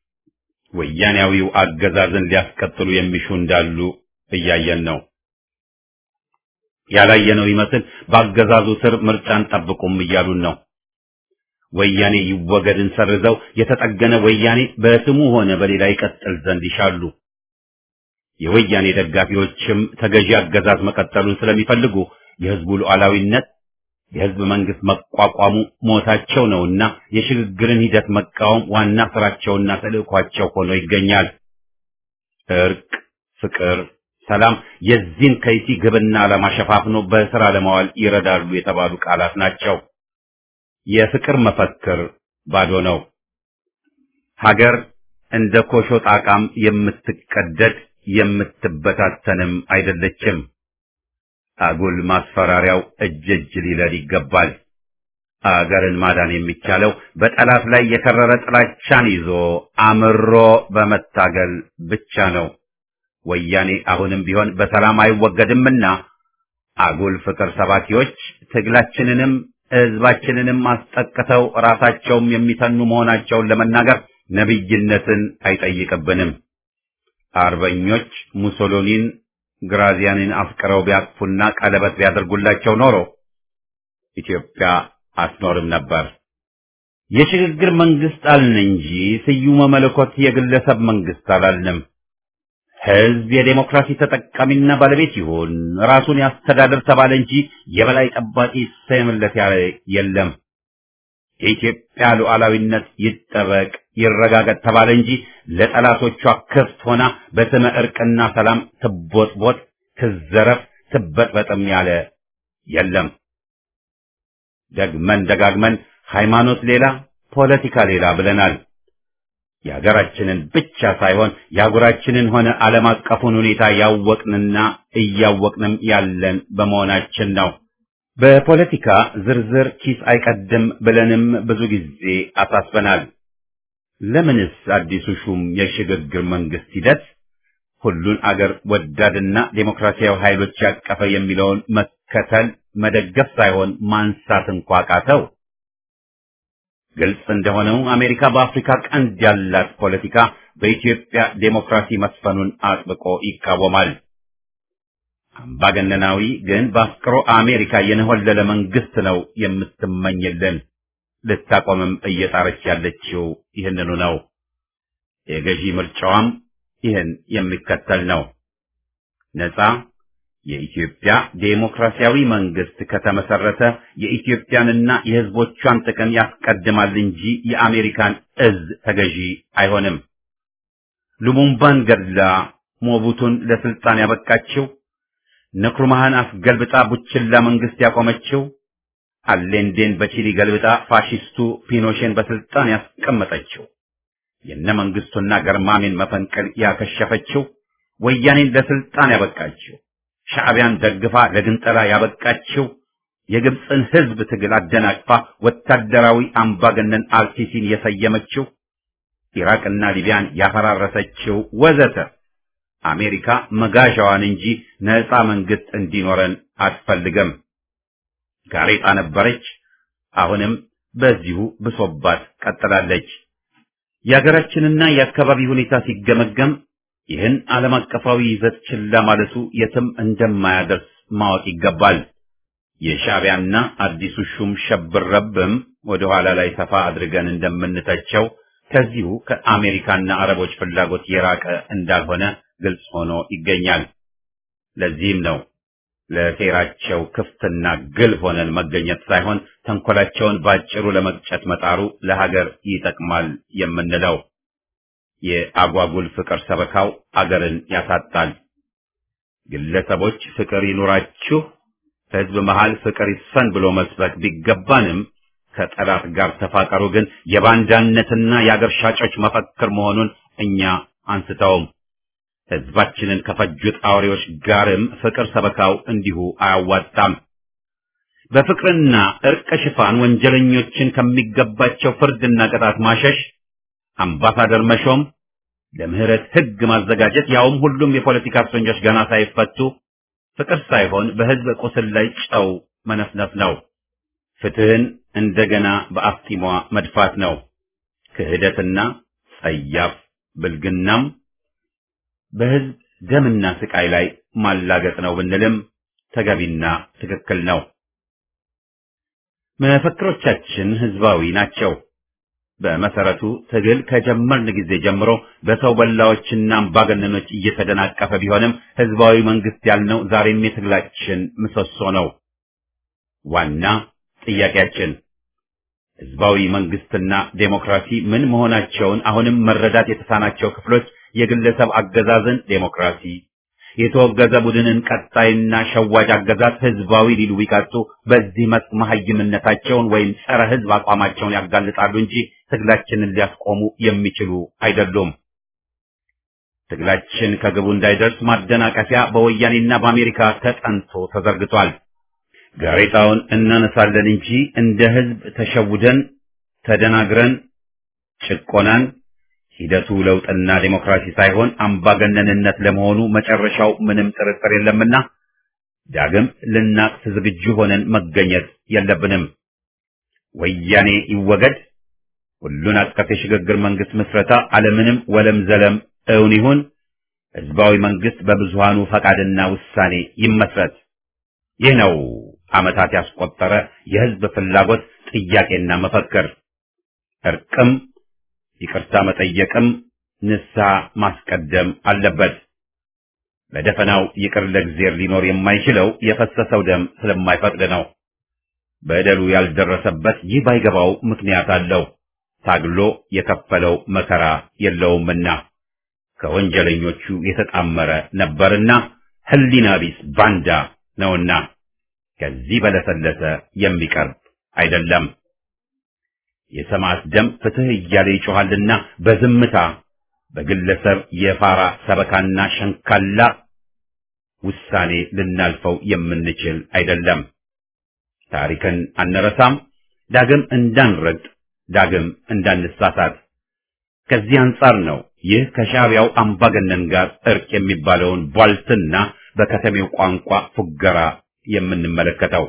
ወያኔያዊው አገዛዝን ሊያስቀጥሉ የሚሹ እንዳሉ እያየን ነው። ያላየነው ይመስል በአገዛዙ ስር ምርጫን ጠብቁም እያሉን ነው። ወያኔ ይወገድን ሰርዘው የተጠገነ ወያኔ በስሙ ሆነ በሌላ ይቀጥል ዘንድ ይሻሉ። የወያኔ ደጋፊዎችም ተገዢ አገዛዝ መቀጠሉን ስለሚፈልጉ የህዝቡ ሉዓላዊነት የህዝብ መንግስት መቋቋሙ ሞታቸው ነውና የሽግግርን ሂደት መቃወም ዋና ስራቸውና ተልእኳቸው ሆኖ ይገኛል። እርቅ፣ ፍቅር፣ ሰላም የዚህን ከይሲ ግብና ዓላማ ሸፋፍኖ በስራ ለማዋል ይረዳሉ የተባሉ ቃላት ናቸው። የፍቅር መፈክር ባዶ ነው። ሀገር እንደ ኮሾ ጣቃም የምትቀደድ የምትበታተንም አይደለችም። አጉል ማስፈራሪያው እጅ እጅ ሊለል ይገባል። አገርን ማዳን የሚቻለው በጠላት ላይ የከረረ ጥላቻን ይዞ አምሮ በመታገል ብቻ ነው። ወያኔ አሁንም ቢሆን በሰላም አይወገድምና አጉል ፍቅር ሰባኪዎች ትግላችንንም ህዝባችንንም አስጠቅተው ራሳቸውም የሚተኑ መሆናቸውን ለመናገር ነብይነትን አይጠይቅብንም። አርበኞች ሙሶሎኒን ግራዚያንን አፍቅረው ቢያቅፉና ቀለበት ቢያደርጉላቸው ኖሮ ኢትዮጵያ አትኖርም ነበር። የሽግግር መንግስት አልን እንጂ ስዩመ መለኮት የግለሰብ መንግስት አላልንም። ህዝብ የዴሞክራሲ ተጠቃሚና ባለቤት ይሁን ራሱን ያስተዳድር ተባለ እንጂ የበላይ ጠባቂ ይሰየምለት ያለ የለም። የኢትዮጵያ ሉዓላዊነት ይጠበቅ ይረጋገጥ ተባለ እንጂ ለጠላቶቿ ክፍት ሆና በስመ እርቅና ሰላም ትቦጥቦጥ፣ ትዘረፍ፣ ትበጥበጥም ያለ የለም። ደግመን ደጋግመን ሃይማኖት ሌላ ፖለቲካ ሌላ ብለናል። የሀገራችንን ብቻ ሳይሆን የአህጉራችንን ሆነ ዓለም አቀፉን ሁኔታ ያወቅንና እያወቅንም ያለን በመሆናችን ነው። በፖለቲካ ዝርዝር ኪስ አይቀድም ብለንም ብዙ ጊዜ አሳስበናል። ለምንስ አዲሱ ሹም የሽግግር መንግስት ሂደት ሁሉን አገር ወዳድና ዴሞክራሲያዊ ኃይሎች ያቀፈ የሚለውን መከተል መደገፍ ሳይሆን ማንሳት እንኳ ቃተው? ግልጽ እንደሆነው አሜሪካ በአፍሪካ ቀንድ ያላት ፖለቲካ በኢትዮጵያ ዴሞክራሲ መስፈኑን አጥብቆ ይቃወማል። አምባገነናዊ ግን በአፍቅሮ አሜሪካ የነሆለለ መንግስት ነው የምትመኝልን። ልታቆምም እየጣረች ያለችው ይህንኑ ነው። የገዢ ምርጫዋም ይህን የሚከተል ነው። ነፃ የኢትዮጵያ ዴሞክራሲያዊ መንግስት ከተመሰረተ የኢትዮጵያንና የሕዝቦቿን ጥቅም ያስቀድማል እንጂ የአሜሪካን እዝ ተገዢ አይሆንም። ሉሙምባን ገድላ ሞቡቱን ለስልጣን ያበቃችው፣ ንክሩማህን አስገልብጣ ቡችላ መንግስት ያቆመችው፣ አሌንዴን በቺሊ ገልብጣ ፋሺስቱ ፒኖሼን በስልጣን ያስቀመጠችው፣ የነ መንግስቱና ገርማሜን መፈንቅል ያከሸፈችው፣ ወያኔን ለስልጣን ያበቃችው ሻዕቢያን ደግፋ ለግንጠላ ያበቃችው የግብፅን ህዝብ ትግል አደናቅፋ ወታደራዊ አምባገነን አልሲሲን የሰየመችው ኢራቅና ሊቢያን ያፈራረሰችው ወዘተ አሜሪካ መጋዣዋን እንጂ ነፃ መንግስት እንዲኖረን አትፈልግም። ጋሬጣ ነበረች፣ አሁንም በዚሁ ብሶባት ቀጥላለች። የሀገራችንና የአካባቢ ሁኔታ ሲገመገም ይህን ዓለም አቀፋዊ ይዘት ችላ ማለቱ የትም እንደማያደርስ ማወቅ ይገባል። የሻዕቢያና አዲሱ ሹም ሸብረብም ወደ ኋላ ላይ ሰፋ አድርገን እንደምንተቸው ከዚሁ ከአሜሪካና አረቦች ፍላጎት የራቀ እንዳልሆነ ግልጽ ሆኖ ይገኛል። ለዚህም ነው ለሴራቸው ክፍትና ግል ሆነን መገኘት ሳይሆን ተንኮላቸውን ባጭሩ ለመቅጨት መጣሩ ለሀገር ይጠቅማል የምንለው። የአጓጉል ፍቅር ሰበካው አገርን ያሳጣል። ግለሰቦች ፍቅር ይኑራችሁ፣ ህዝብ መሃል ፍቅር ይስፈን ብሎ መስበክ ቢገባንም ከጠላት ጋር ተፋቀሩ ግን የባንዳነትና የአገር ሻጮች መፈክር መሆኑን እኛ አንስተውም። ህዝባችንን ከፈጁት አውሬዎች ጋርም ፍቅር ሰበካው እንዲሁ አያዋጣም። በፍቅርና እርቅ ሽፋን ወንጀለኞችን ከሚገባቸው ፍርድና ቅጣት ማሸሽ አምባሳደር መሾም፣ ለምህረት ህግ ማዘጋጀት፣ ያውም ሁሉም የፖለቲካ እስረኞች ገና ሳይፈቱ ፍቅር ሳይሆን በህዝብ ቁስል ላይ ጨው መነፍነፍ ነው። ፍትህን እንደገና በአፍጢሟ መድፋት ነው። ክህደትና ጸያፍ ብልግናም በህዝብ ደምና ስቃይ ላይ ማላገጥ ነው ብንልም ተገቢና ትክክል ነው። መፈክሮቻችን ህዝባዊ ናቸው። በመሰረቱ ትግል ከጀመርን ጊዜ ጀምሮ በሰው በላዎችና አምባገነኖች እየተደናቀፈ ቢሆንም ህዝባዊ መንግስት ያልነው ዛሬም የትግላችን ምሰሶ ነው። ዋና ጥያቄያችን ህዝባዊ መንግስትና ዴሞክራሲ ምን መሆናቸውን አሁንም መረዳት የተሳናቸው ክፍሎች የግለሰብ አገዛዝን ዴሞክራሲ፣ የተወገዘ ቡድንን ቀጣይና ሸዋጅ አገዛዝ ህዝባዊ ሊሉ ቢቀጡ በዚህ መስክ መሀይምነታቸውን ወይም ጸረ ህዝብ አቋማቸውን ያጋልጣሉ እንጂ ትግላችንን ሊያስቆሙ የሚችሉ አይደሉም። ትግላችን ከግቡ እንዳይደርስ ማደናቀፊያ በወያኔና በአሜሪካ ተጠንቶ ተዘርግቷል። ጋሬጣውን እናነሳለን እንጂ እንደ ህዝብ ተሸውደን ተደናግረን ጭቆናን ሂደቱ ለውጥና ዴሞክራሲ ሳይሆን አምባገነንነት ለመሆኑ መጨረሻው ምንም ጥርጥር የለምና ዳግም ልናቅስ ዝግጁ ሆነን መገኘት የለብንም። ወያኔ ይወገድ፣ ሁሉን አቀፍ የሽግግር መንግስት ምስረታ አለምንም ወለም ዘለም እውን ይሁን፣ ህዝባዊ መንግስት በብዙሃኑ ፈቃድና ውሳኔ ይመስረት። ይህ ነው ዓመታት ያስቆጠረ የህዝብ ፍላጎት ጥያቄና መፈክር። እርቅም ይቅርታ መጠየቅም ንስሐ ማስቀደም አለበት። በደፈናው ይቅር ለእግዚአብሔር ሊኖር የማይችለው የፈሰሰው ደም ስለማይፈቅድ ነው። በደሉ ያልደረሰበት ይህ ባይገባው ምክንያት አለው። ታግሎ የከፈለው መከራ የለውምና ከወንጀለኞቹ የተጣመረ ነበርና ህሊና ቢስ ባንዳ ነውና ከዚህ በለሰለሰ የሚቀርብ አይደለም። የሰማዕት ደም ፍትህ እያለ ይጮኻልና በዝምታ በግለሰብ የፋራ ሰበካና ሸንካላ ውሳኔ ልናልፈው የምንችል አይደለም። ታሪክን አንረሳም፣ ዳግም እንዳንረግጥ፣ ዳግም እንዳንሳሳት። ከዚህ አንጻር ነው ይህ ከሻዕቢያው አምባገነን ጋር እርቅ የሚባለውን ቧልትና በከተሜው ቋንቋ ፉገራ የምንመለከተው።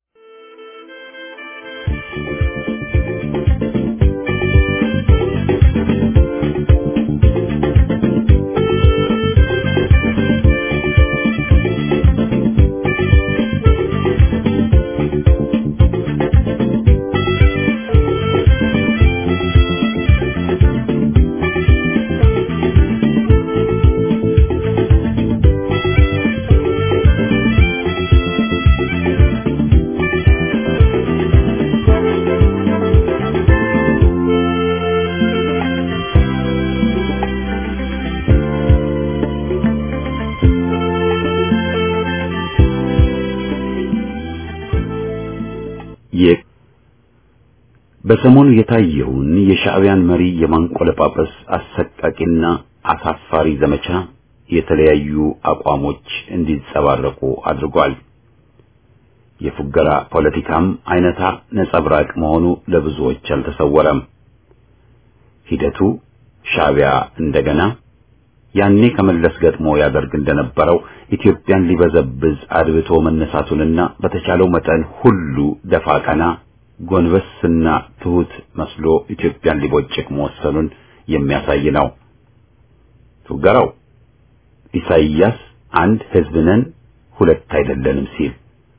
በሰሞኑ የታየውን የሻዕቢያን መሪ የማንቆለጳጰስ አሰቃቂና አሳፋሪ ዘመቻ የተለያዩ አቋሞች እንዲንጸባረቁ አድርጓል። የፉገራ ፖለቲካም አይነታ ነጸብራቅ መሆኑ ለብዙዎች አልተሰወረም። ሂደቱ ሻዕቢያ እንደገና ያኔ ከመለስ ገጥሞ ያደርግ እንደነበረው ኢትዮጵያን ሊበዘብዝ አድብቶ መነሳቱንና በተቻለው መጠን ሁሉ ደፋ ቀና ጎንበስና ትሁት መስሎ ኢትዮጵያን ሊቦጭቅ መወሰኑን የሚያሳይ ነው። ፉገራው ኢሳይያስ አንድ ሕዝብ ነን ሁለት አይደለንም ሲል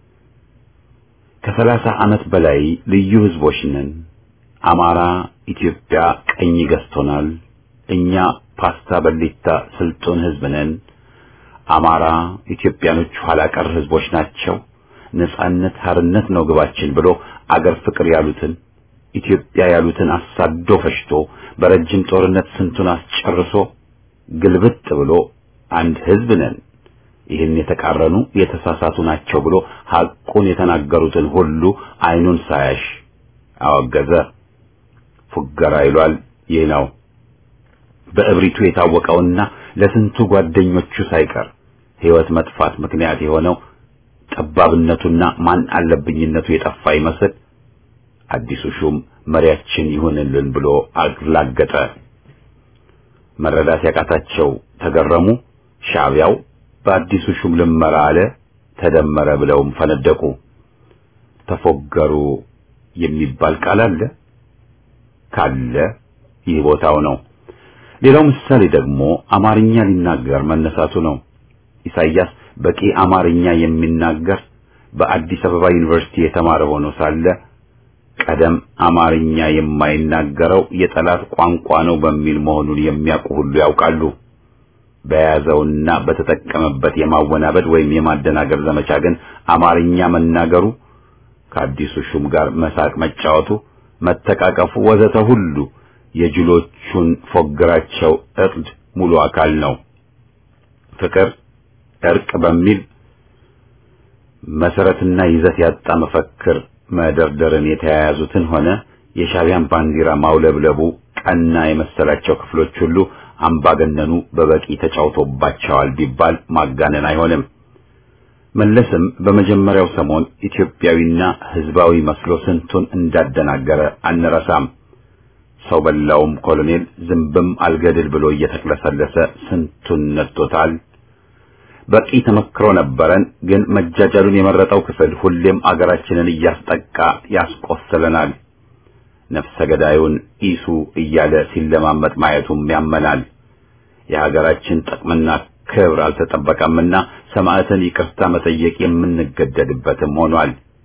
ከሰላሳ ዓመት በላይ ልዩ ሕዝቦች ነን፣ አማራ ኢትዮጵያ ቀኝ ገዝቶናል፣ እኛ ፓስታ በሊታ ስልጡን ሕዝብ ነን፣ አማራ ኢትዮጵያኖች ኋላ ቀር ሕዝቦች ናቸው፣ ነጻነት ሀርነት ነው ግባችን ብሎ አገር ፍቅር ያሉትን ኢትዮጵያ ያሉትን አሳዶ ፈሽቶ በረጅም ጦርነት ስንቱን አስጨርሶ ግልብጥ ብሎ አንድ ሕዝብ ነን ይህን የተቃረኑ የተሳሳቱ ናቸው ብሎ ሐቁን የተናገሩትን ሁሉ አይኑን ሳያሽ አወገዘ። ፉገራ ይሏል። ይህ ነው በእብሪቱ የታወቀውና ለስንቱ ጓደኞቹ ሳይቀር ሕይወት መጥፋት ምክንያት የሆነው ጠባብነቱና ማን አለብኝነቱ የጠፋ ይመስል አዲሱ ሹም መሪያችን ይሁንልን ብሎ አላገጠ። መረዳት ያቃታቸው ተገረሙ። ሻዕቢያው በአዲሱ ሹም ልመራ አለ ተደመረ ብለውም ፈነደቁ። ተፎገሩ የሚባል ቃል አለ ካለ ይህ ቦታው ነው። ሌላው ምሳሌ ደግሞ አማርኛ ሊናገር መነሳቱ ነው። ኢሳይያስ በቂ አማርኛ የሚናገር በአዲስ አበባ ዩኒቨርሲቲ የተማረ ሆኖ ሳለ ቀደም አማርኛ የማይናገረው የጠላት ቋንቋ ነው በሚል መሆኑን የሚያውቁ ሁሉ ያውቃሉ። በያዘውና በተጠቀመበት የማወናበድ ወይም የማደናገር ዘመቻ ግን አማርኛ መናገሩ ከአዲሱ ሹም ጋር መሳቅ መጫወቱ፣ መተቃቀፉ ወዘተ ሁሉ የጅሎቹን ፎግራቸው እርድ ሙሉ አካል ነው። ፍቅር፣ እርቅ በሚል መሰረትና ይዘት ያጣ መፈክር መደርደርን የተያያዙትን ሆነ የሻዕቢያን ባንዲራ ማውለብለቡ ቀና የመሰላቸው ክፍሎች ሁሉ አምባገነኑ በበቂ ተጫውቶባቸዋል ቢባል ማጋነን አይሆንም። መለስም በመጀመሪያው ሰሞን ኢትዮጵያዊና ሕዝባዊ መስሎ ስንቱን እንዳደናገረ አንረሳም። ሰው በላውም ኮሎኔል ዝንብም አልገድል ብሎ እየተቅለሰለሰ ስንቱን ነድቶታል። በቂ ተመክሮ ነበረን። ግን መጃጃሉን የመረጠው ክፍል ሁሌም አገራችንን እያስጠቃ ያስቆስለናል። ነፍሰ ገዳዩን ኢሱ እያለ ሲለማመጥ ማየቱም ያመናል። የሀገራችን ጥቅምና ክብር አልተጠበቀምና ሰማዕትን ይቅርታ መጠየቅ የምንገደድበትም ሆኗል።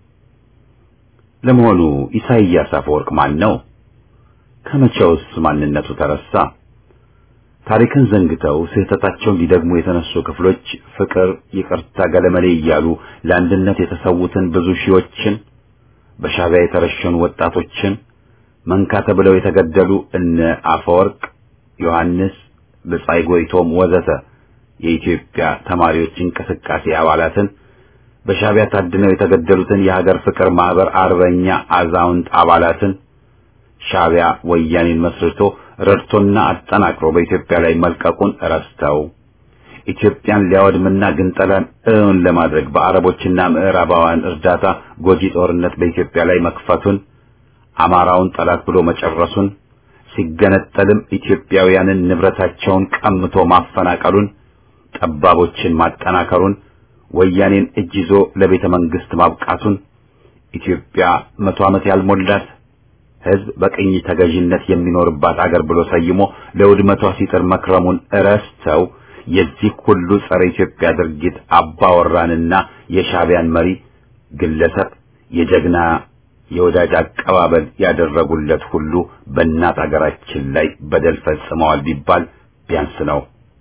ለመሆኑ ኢሳይያስ አፈወርቅ ማን ነው? ከመቼውስ ማንነቱ ተረሳ? ታሪክን ዘንግተው ስህተታቸውን ሊደግሙ የተነሱ ክፍሎች ፍቅር፣ ይቅርታ፣ ገለመሌ እያሉ ለአንድነት የተሰዉትን ብዙ ሺዎችን በሻዕቢያ የተረሸኑ ወጣቶችን መንካ ተብለው የተገደሉ እነ አፈወርቅ ዮሐንስ፣ ብጻይ ጎይቶም ወዘተ የኢትዮጵያ ተማሪዎች እንቅስቃሴ አባላትን በሻዕቢያ ታድነው የተገደሉትን የሀገር ፍቅር ማህበር አርበኛ አዛውንት አባላትን ሻዕቢያ ወያኔን መስርቶ ረድቶና አጠናክሮ በኢትዮጵያ ላይ መልቀቁን ረስተው ኢትዮጵያን ሊያወድምና ግንጠላን እውን ለማድረግ በአረቦችና ምዕራባውያን እርዳታ ጎጂ ጦርነት በኢትዮጵያ ላይ መክፈቱን አማራውን ጠላት ብሎ መጨረሱን ሲገነጠልም ኢትዮጵያውያንን ንብረታቸውን ቀምቶ ማፈናቀሉን ጠባቦችን ማጠናከሩን ወያኔን እጅ ይዞ ለቤተ መንግስት ማብቃቱን ኢትዮጵያ መቶ ዓመት ያልሞላት ሕዝብ በቅኝ ተገዥነት የሚኖርባት አገር ብሎ ሰይሞ ለውድመቷ ሲጥር መክረሙን እረስተው የዚህ ሁሉ ጸረ ኢትዮጵያ ድርጊት አባወራንና የሻዕቢያን መሪ ግለሰብ የጀግና የወዳጅ አቀባበል ያደረጉለት ሁሉ በእናት አገራችን ላይ በደል ፈጽመዋል ቢባል ቢያንስ ነው።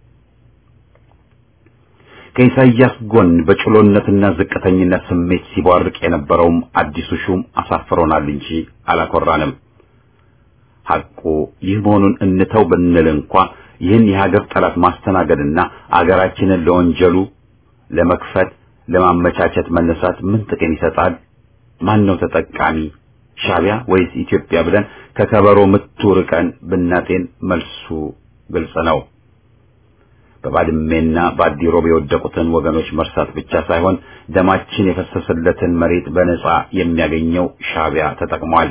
ከኢሳይያስ ጎን በጭሎነትና ዝቅተኝነት ስሜት ሲቧርቅ የነበረውም አዲሱ ሹም አሳፍሮናል እንጂ አላኮራንም። ሐቁ ይህ መሆኑን እንተው ብንል እንኳ ይህን የሀገር ጠላት ማስተናገድና አገራችንን ለወንጀሉ ለመክፈት ለማመቻቸት መነሳት ምን ጥቅም ይሰጣል? ማን ነው ተጠቃሚ? ሻዕቢያ ወይስ ኢትዮጵያ ብለን ከከበሮ ምቱ ርቀን ብናጤን መልሱ ግልጽ ነው። በባድሜና በአዲሮብ የወደቁትን ወገኖች መርሳት ብቻ ሳይሆን ደማችን የፈሰሰለትን መሬት በነጻ የሚያገኘው ሻዕቢያ ተጠቅሟል።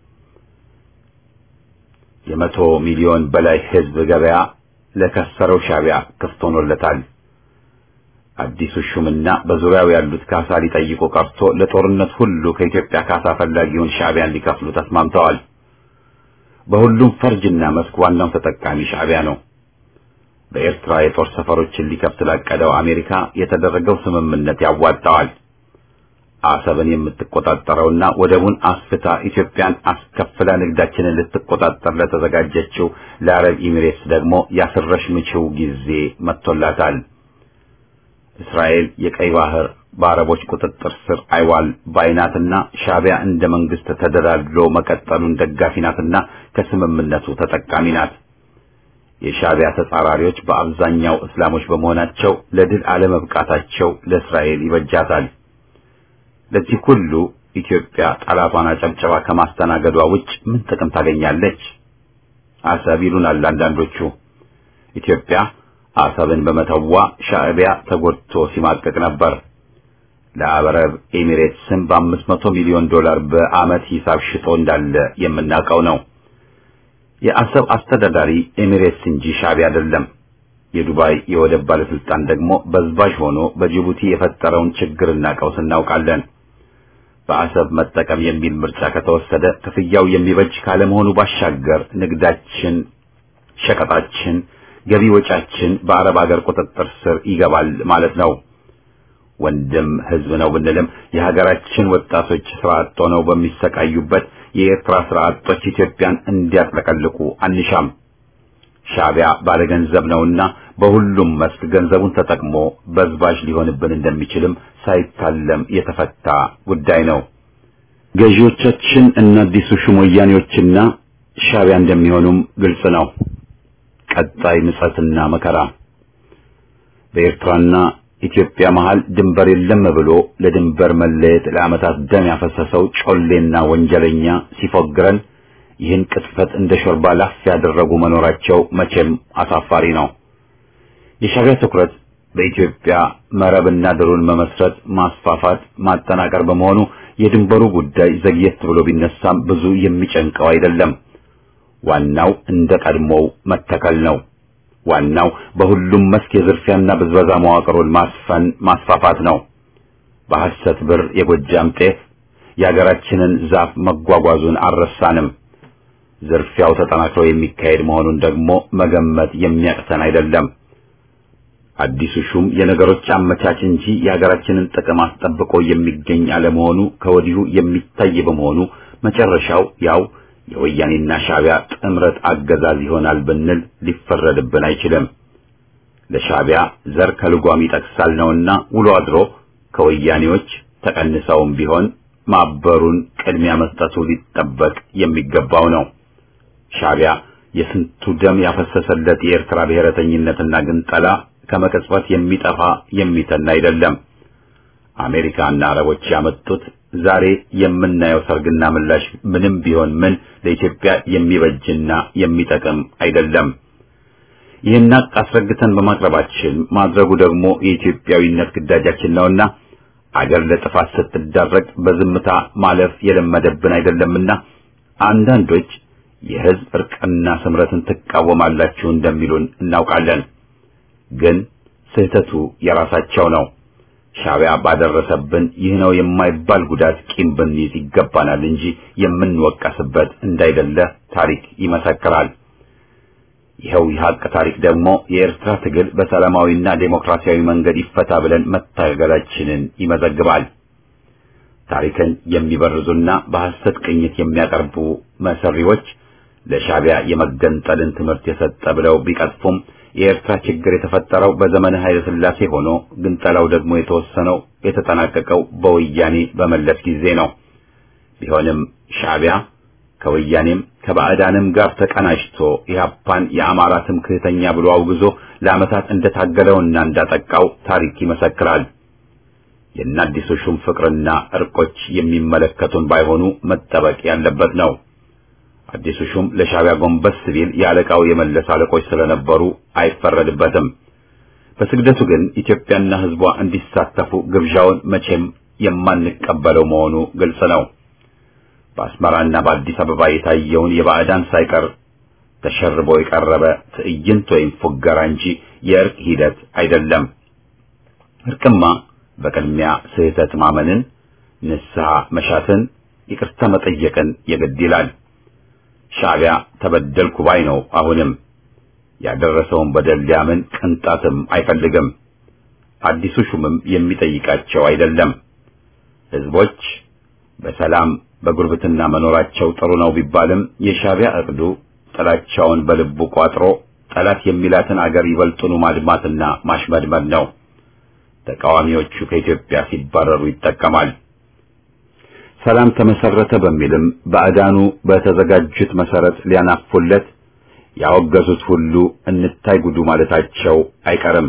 የመቶ ሚሊዮን በላይ ሕዝብ ገበያ ለከሰረው ሻዕቢያ ክፍት ሆኖለታል። አዲሱ ሹምና በዙሪያው ያሉት ካሳ ሊጠይቁ ቀርቶ ለጦርነት ሁሉ ከኢትዮጵያ ካሳ ፈላጊውን ሻዕቢያን ሊከፍሉ ተስማምተዋል። በሁሉም ፈርጅና መስክ ዋናው ተጠቃሚ ሻዕቢያ ነው። በኤርትራ የጦር ሰፈሮችን ሊከፍት ላቀደው አሜሪካ የተደረገው ስምምነት ያዋጣዋል። አሰብን የምትቆጣጠረውና ወደቡን አስፍታ ኢትዮጵያን አስከፍላ ንግዳችንን ልትቆጣጠር ለተዘጋጀችው ለአረብ ኢሚሬትስ ደግሞ ያስረሽ ምችው ጊዜ መጥቶላታል። እስራኤል የቀይ ባህር በአረቦች ቁጥጥር ስር አይዋል ባይናትና ሻዕቢያ እንደ መንግስት ተደላድሎ መቀጠሉን ደጋፊ ናትና ከስምምነቱ ተጠቃሚ ናት። የሻዕቢያ ተጻራሪዎች በአብዛኛው እስላሞች በመሆናቸው ለድል አለመብቃታቸው ለእስራኤል ይበጃታል። ለዚህ ሁሉ ኢትዮጵያ ጠላቷን አጨብጨባ ከማስተናገዷ ውጭ ምን ጥቅም ታገኛለች? አሰብ ይሉናል አንዳንዶቹ። ኢትዮጵያ አሰብን በመተዋ ሻዕቢያ ተጎድቶ ሲማቀቅ ነበር። ለአረብ ኤሚሬትስም በአምስት መቶ ሚሊዮን ዶላር በዓመት ሂሳብ ሽጦ እንዳለ የምናውቀው ነው። የአሰብ አስተዳዳሪ ኤሚሬትስ እንጂ ሻዕቢያ አይደለም። የዱባይ የወደብ ባለስልጣን ደግሞ በዝባዥ ሆኖ በጅቡቲ የፈጠረውን ችግርና ቀውስ እናውቃለን። በአሰብ መጠቀም የሚል ምርጫ ከተወሰደ ክፍያው የሚበጅ ካለመሆኑ ባሻገር ንግዳችን፣ ሸቀጣችን፣ ገቢ ወጫችን በአረብ ሀገር ቁጥጥር ስር ይገባል ማለት ነው። ወንድም ህዝብ ነው ብንልም የሀገራችን ወጣቶች ስራ አጥ ሆነው በሚሰቃዩበት የኤርትራ ስርዓቶች ኢትዮጵያን እንዲያጥለቀልቁ አንሻም። ሻዕቢያ ባለገንዘብ ነውና በሁሉም መስክ ገንዘቡን ተጠቅሞ በዝባዥ ሊሆንብን እንደሚችልም ሳይታለም የተፈታ ጉዳይ ነው። ገዢዎቻችን እና አዲሱ ሹም ወያኔዎችና ሻዕቢያ እንደሚሆኑም ግልጽ ነው። ቀጣይ ምጸትና መከራ በኤርትራና ኢትዮጵያ መሃል ድንበር የለም ብሎ ለድንበር መለየት ለዓመታት ደም ያፈሰሰው ጮሌና ወንጀለኛ ሲፎግረን ይህን ቅጥፈት እንደ ሾርባ ላፍ ያደረጉ መኖራቸው መቼም አሳፋሪ ነው። የሻዕቢያ ትኩረት በኢትዮጵያ መረብና ድሩን መመስረት፣ ማስፋፋት፣ ማጠናቀር በመሆኑ የድንበሩ ጉዳይ ዘግየት ብሎ ቢነሳም ብዙ የሚጨንቀው አይደለም። ዋናው እንደ ቀድሞው መተከል ነው። ዋናው በሁሉም መስክ የዝርፊያና ብዝበዛ መዋቅሩን ማስፈን ማስፋፋት ነው። በሐሰት ብር የጎጃም ጤፍ የሀገራችንን ዛፍ መጓጓዙን አልረሳንም። ዝርፊያው ተጠናክሮ የሚካሄድ መሆኑን ደግሞ መገመት የሚያቅተን አይደለም። አዲሱ ሹም የነገሮች አመቻች እንጂ የሀገራችንን ጥቅም አስጠብቆ የሚገኝ አለመሆኑ ከወዲሁ የሚታይ በመሆኑ መጨረሻው ያው የወያኔና ሻዕቢያ ጥምረት አገዛዝ ይሆናል ብንል ሊፈረድብን አይችልም። ለሻዕቢያ ዘር ከልጓም ይጠቅሳል ነውና ውሎ አድሮ ከወያኔዎች ተቀንሰውም ቢሆን ማበሩን ቅድሚያ መስጠቱ ሊጠበቅ የሚገባው ነው። ሻዕቢያ የስንቱ ደም ያፈሰሰለት የኤርትራ ብሔረተኝነትና ግንጠላ ከመቀጽበት የሚጠፋ የሚተን አይደለም። አሜሪካና አረቦች ያመጡት ዛሬ የምናየው ሰርግና ምላሽ ምንም ቢሆን ምን ለኢትዮጵያ የሚበጅና የሚጠቅም አይደለም። ይህን ሀቅ አስረግተን በማቅረባችን ማድረጉ ደግሞ የኢትዮጵያዊነት ግዳጃችን ነውና አገር ለጥፋት ስትዳረግ በዝምታ ማለፍ የለመደብን አይደለምና አንዳንዶች የሕዝብ እርቅና ስምረትን ትቃወማላችሁ እንደሚሉን እናውቃለን። ግን ስህተቱ የራሳቸው ነው። ሻዕቢያ ባደረሰብን ይህ ነው የማይባል ጉዳት ቂም ብንይዝ ይገባናል እንጂ የምንወቀስበት እንዳይደለ ታሪክ ይመሰክራል። ይኸው የሀቅ ታሪክ ደግሞ የኤርትራ ትግል በሰላማዊና ዴሞክራሲያዊ መንገድ ይፈታ ብለን መታገላችንን ይመዘግባል። ታሪክን የሚበርዙና በሐሰት ቅኝት የሚያቀርቡ መሰሪዎች ለሻዕቢያ የመገንጠልን ትምህርት የሰጠ ብለው ቢቀጥፉም የኤርትራ ችግር የተፈጠረው በዘመነ ኃይለ ሥላሴ ሆኖ ግንጠላው ደግሞ የተወሰነው የተጠናቀቀው በወያኔ በመለስ ጊዜ ነው። ቢሆንም ሻዕቢያ ከወያኔም ከባዕዳንም ጋር ተቀናጅቶ ኢህአፓን የአማራ ትምክህተኛ ብሎ አውግዞ ለዓመታት እንደታገለውና እንዳጠቃው ታሪክ ይመሰክራል። የአዲሱ ሹም ፍቅርና እርቆች የሚመለከቱን ባይሆኑ መጠበቅ ያለበት ነው። አዲሱ ሹም ለሻዕቢያ ጎንበስ ቢል የአለቃው የመለስ አለቆች ስለነበሩ አይፈረድበትም። በስግደቱ ግን ኢትዮጵያና ሕዝቧ እንዲሳተፉ ግብዣውን መቼም የማንቀበለው መሆኑ ግልጽ ነው። በአስመራና በአዲስ አበባ የታየውን የባዕዳን ሳይቀር ተሸርቦ የቀረበ ትዕይንት ወይም ፉገራ እንጂ የእርቅ ሂደት አይደለም። እርቅማ በቅድሚያ ስህተት ማመንን፣ ንስሐ መሻትን፣ ይቅርታ መጠየቅን የግድ ይላል። ሻዕቢያ ተበደልኩ ባይ ነው። አሁንም ያደረሰውን በደል ሊያምን ቅንጣትም አይፈልግም። አዲሱ ሹምም የሚጠይቃቸው አይደለም። ሕዝቦች በሰላም በጉርብትና መኖራቸው ጥሩ ነው ቢባልም የሻዕቢያ እቅዱ ጥላቻውን በልቡ ቋጥሮ ጠላት የሚላትን አገር ይበልጡኑ ማድማትና ማሽመድመድ ነው። ተቃዋሚዎቹ ከኢትዮጵያ ሲባረሩ ይጠቀማል። ሰላም ተመሰረተ በሚልም ባዕዳኑ በተዘጋጁት መሰረት ሊያናፉለት ያወገዙት ሁሉ እንታይ ጉዱ ማለታቸው አይቀርም።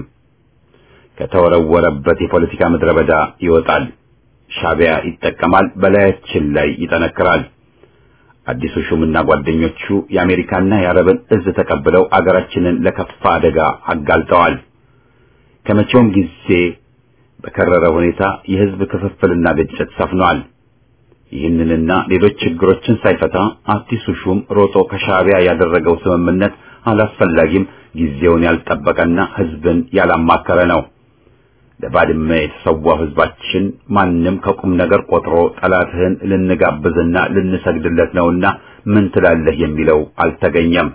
ከተወረወረበት የፖለቲካ ምድረ በዳ ይወጣል። ሻዕቢያ ይጠቀማል፣ በላያችን ላይ ይጠነክራል። አዲሱ ሹምና ጓደኞቹ የአሜሪካና የአረብን እዝ ተቀብለው አገራችንን ለከፋ አደጋ አጋልጠዋል። ከመቼውም ጊዜ በከረረ ሁኔታ የሕዝብ ክፍፍልና ግጭት ሰፍኗል። ይህንንና ሌሎች ችግሮችን ሳይፈታ አዲሱ ሹም ሮጦ ከሻዕቢያ ያደረገው ስምምነት አላስፈላጊም፣ ጊዜውን ያልጠበቀና ሕዝብን ያላማከረ ነው። ለባድመ የተሰዋው ሕዝባችን ማንም ከቁም ነገር ቆጥሮ ጠላትህን ልንጋብዝና ልንሰግድለት ነውና ምን ትላለህ የሚለው አልተገኘም።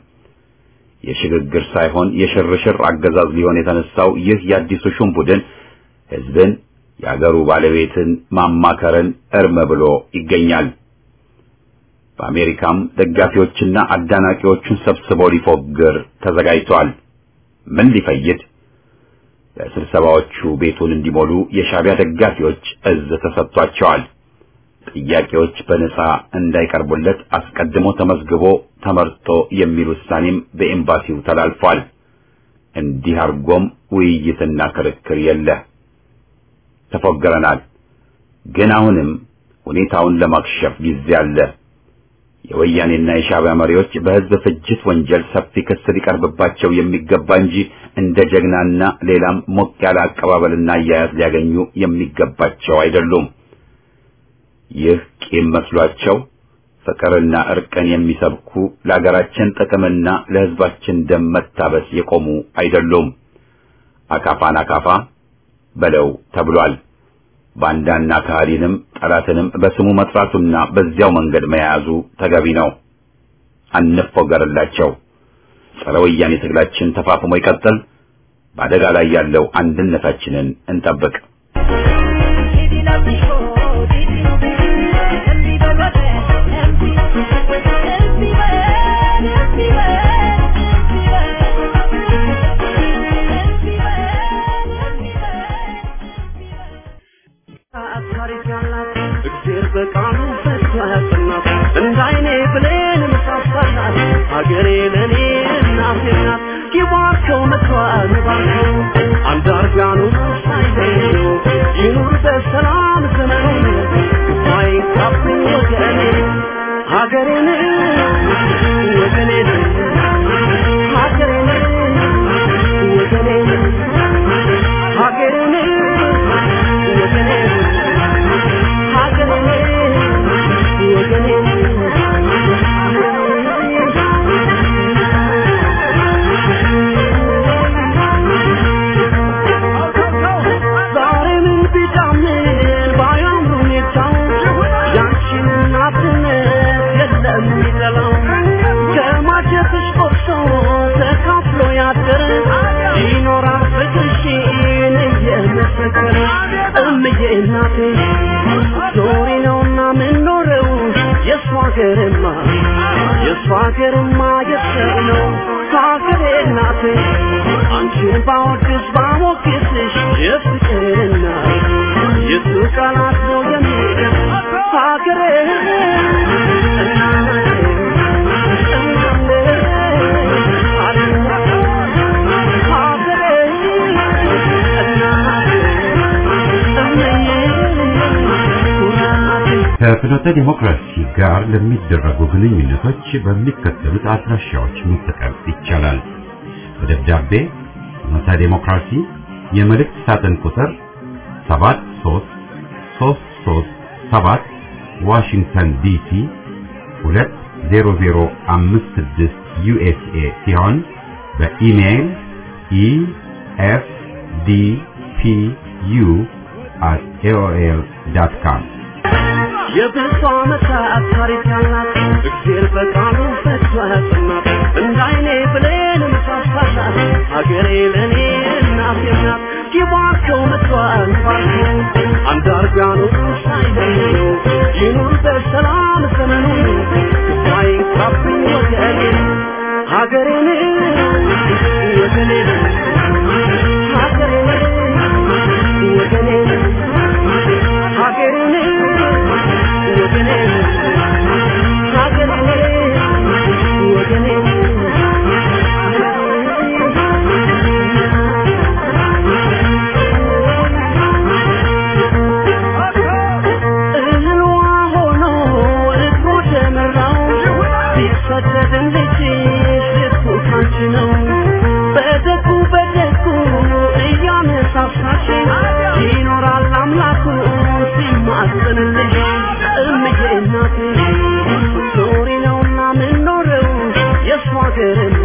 የሽግግር ሳይሆን የሽርሽር አገዛዝ ሊሆን የተነሳው ይህ የአዲሱ ሹም ቡድን ሕዝብን የአገሩ ባለቤትን ማማከርን እርም ብሎ ይገኛል። በአሜሪካም ደጋፊዎችና አዳናቂዎቹን ሰብስቦ ሊፎግር ተዘጋጅቷል። ምን ሊፈይድ? ለስብሰባዎቹ ቤቱን እንዲሞሉ የሻዕቢያ ደጋፊዎች እዝ ተሰጥቷቸዋል። ጥያቄዎች በነጻ እንዳይቀርቡለት አስቀድሞ ተመዝግቦ ተመርጦ የሚል ውሳኔም በኤምባሲው ተላልፏል። እንዲህ አድርጎም ውይይትና ክርክር የለ። ተፎገረናል። ግን አሁንም ሁኔታውን ለማክሸፍ ጊዜ አለ። የወያኔና የሻዕቢያ መሪዎች በሕዝብ ፍጅት ወንጀል ሰፊ ክስ ሊቀርብባቸው የሚገባ እንጂ እንደ ጀግናና ሌላም ሞቅ ያለ አቀባበልና አያያዝ ሊያገኙ የሚገባቸው አይደሉም። ይህ ቂም መስሏቸው ፍቅርና እርቅን የሚሰብኩ ለሀገራችን ጥቅምና ለሕዝባችን ደም መታበስ የቆሙ አይደሉም። አካፋን አካፋ በለው ተብሏል። ባንዳና ከሃዲንም ጠላትንም በስሙ መጥራቱና በዚያው መንገድ መያዙ ተገቢ ነው። አንፎገርላቸው። ጸረ ወያኔ ትግላችን ተፋፍሞ ይቀጥል። በአደጋ ላይ ያለው አንድነታችንን እንጠብቅ። እግዜር በቃሉ ፈቶ ያጸናት እንዳይኔ ብሌን ምሳሳላት ሀገሬ ለእኔ እናቴ ናት ይባርከው ምክሯን ባርከው አንዳርጋኑ ሳይለዩ ይኑር በሰላም ዘመኑ ሳይንካብኝ ወገኔ ሀገሬን ወገኔን ሀገሬን ወገኔን ሀገሬን ወገኔን ይኖራል ፍቅርሽን እየመሰከረ እምዬ እናቴ ዞሪ ነውና ምንኖረው የእሷ ሀገርማ የእሷ ሀገርማ የሰው ነው ሀገሬ እናቴ አንቺን ባወድስ ባሞግስሽ የፍቅርና የሱ ቃላት ነው የሚገር ሀገሬ እናቴ ከፍኖተ ዲሞክራሲ ጋር ለሚደረጉ ግንኙነቶች በሚከተሉት አድራሻዎች መጠቀም ይቻላል። በደብዳቤ ፍኖተ ዲሞክራሲ የመልእክት ሳጥን ቁጥር 73337 ዋሽንግተን ዲሲ 20056 ዩኤስኤ ሲሆን በኢሜይል ኢኤፍዲፒዩ at aol.com የብዙ ዓመታት ታሪክ ያላት እግዜር በቃሉ ፈቶ ያጸናት እንዳይኔ ብሌን ምሳሳላት ሀገሬ ለእኔ እናቴ ናት ይባርከው ምድሯን ባርከው አንዳርጋኑ ሳይለዩ ይኑር በሰላም ዘመኑ ሳይንካብኝ ወገኔ ሀገሬን ወገኔን ሀገሬን ወገኔን ሀገሬን ወገኔን ሀገሬን ወገኔን እህሏ ሆኖ እግሩ ደመራው ቢሰደድም ልጅሽ ልቡ ካንቺ ነው በደጉ በደጉ እያነሳሳሽ ይኖራል አምላኩ ሲማጽንልሽ እምዬ እናቴ ዞሪ ነውና ምንኖረው የእሷ ሀገርማ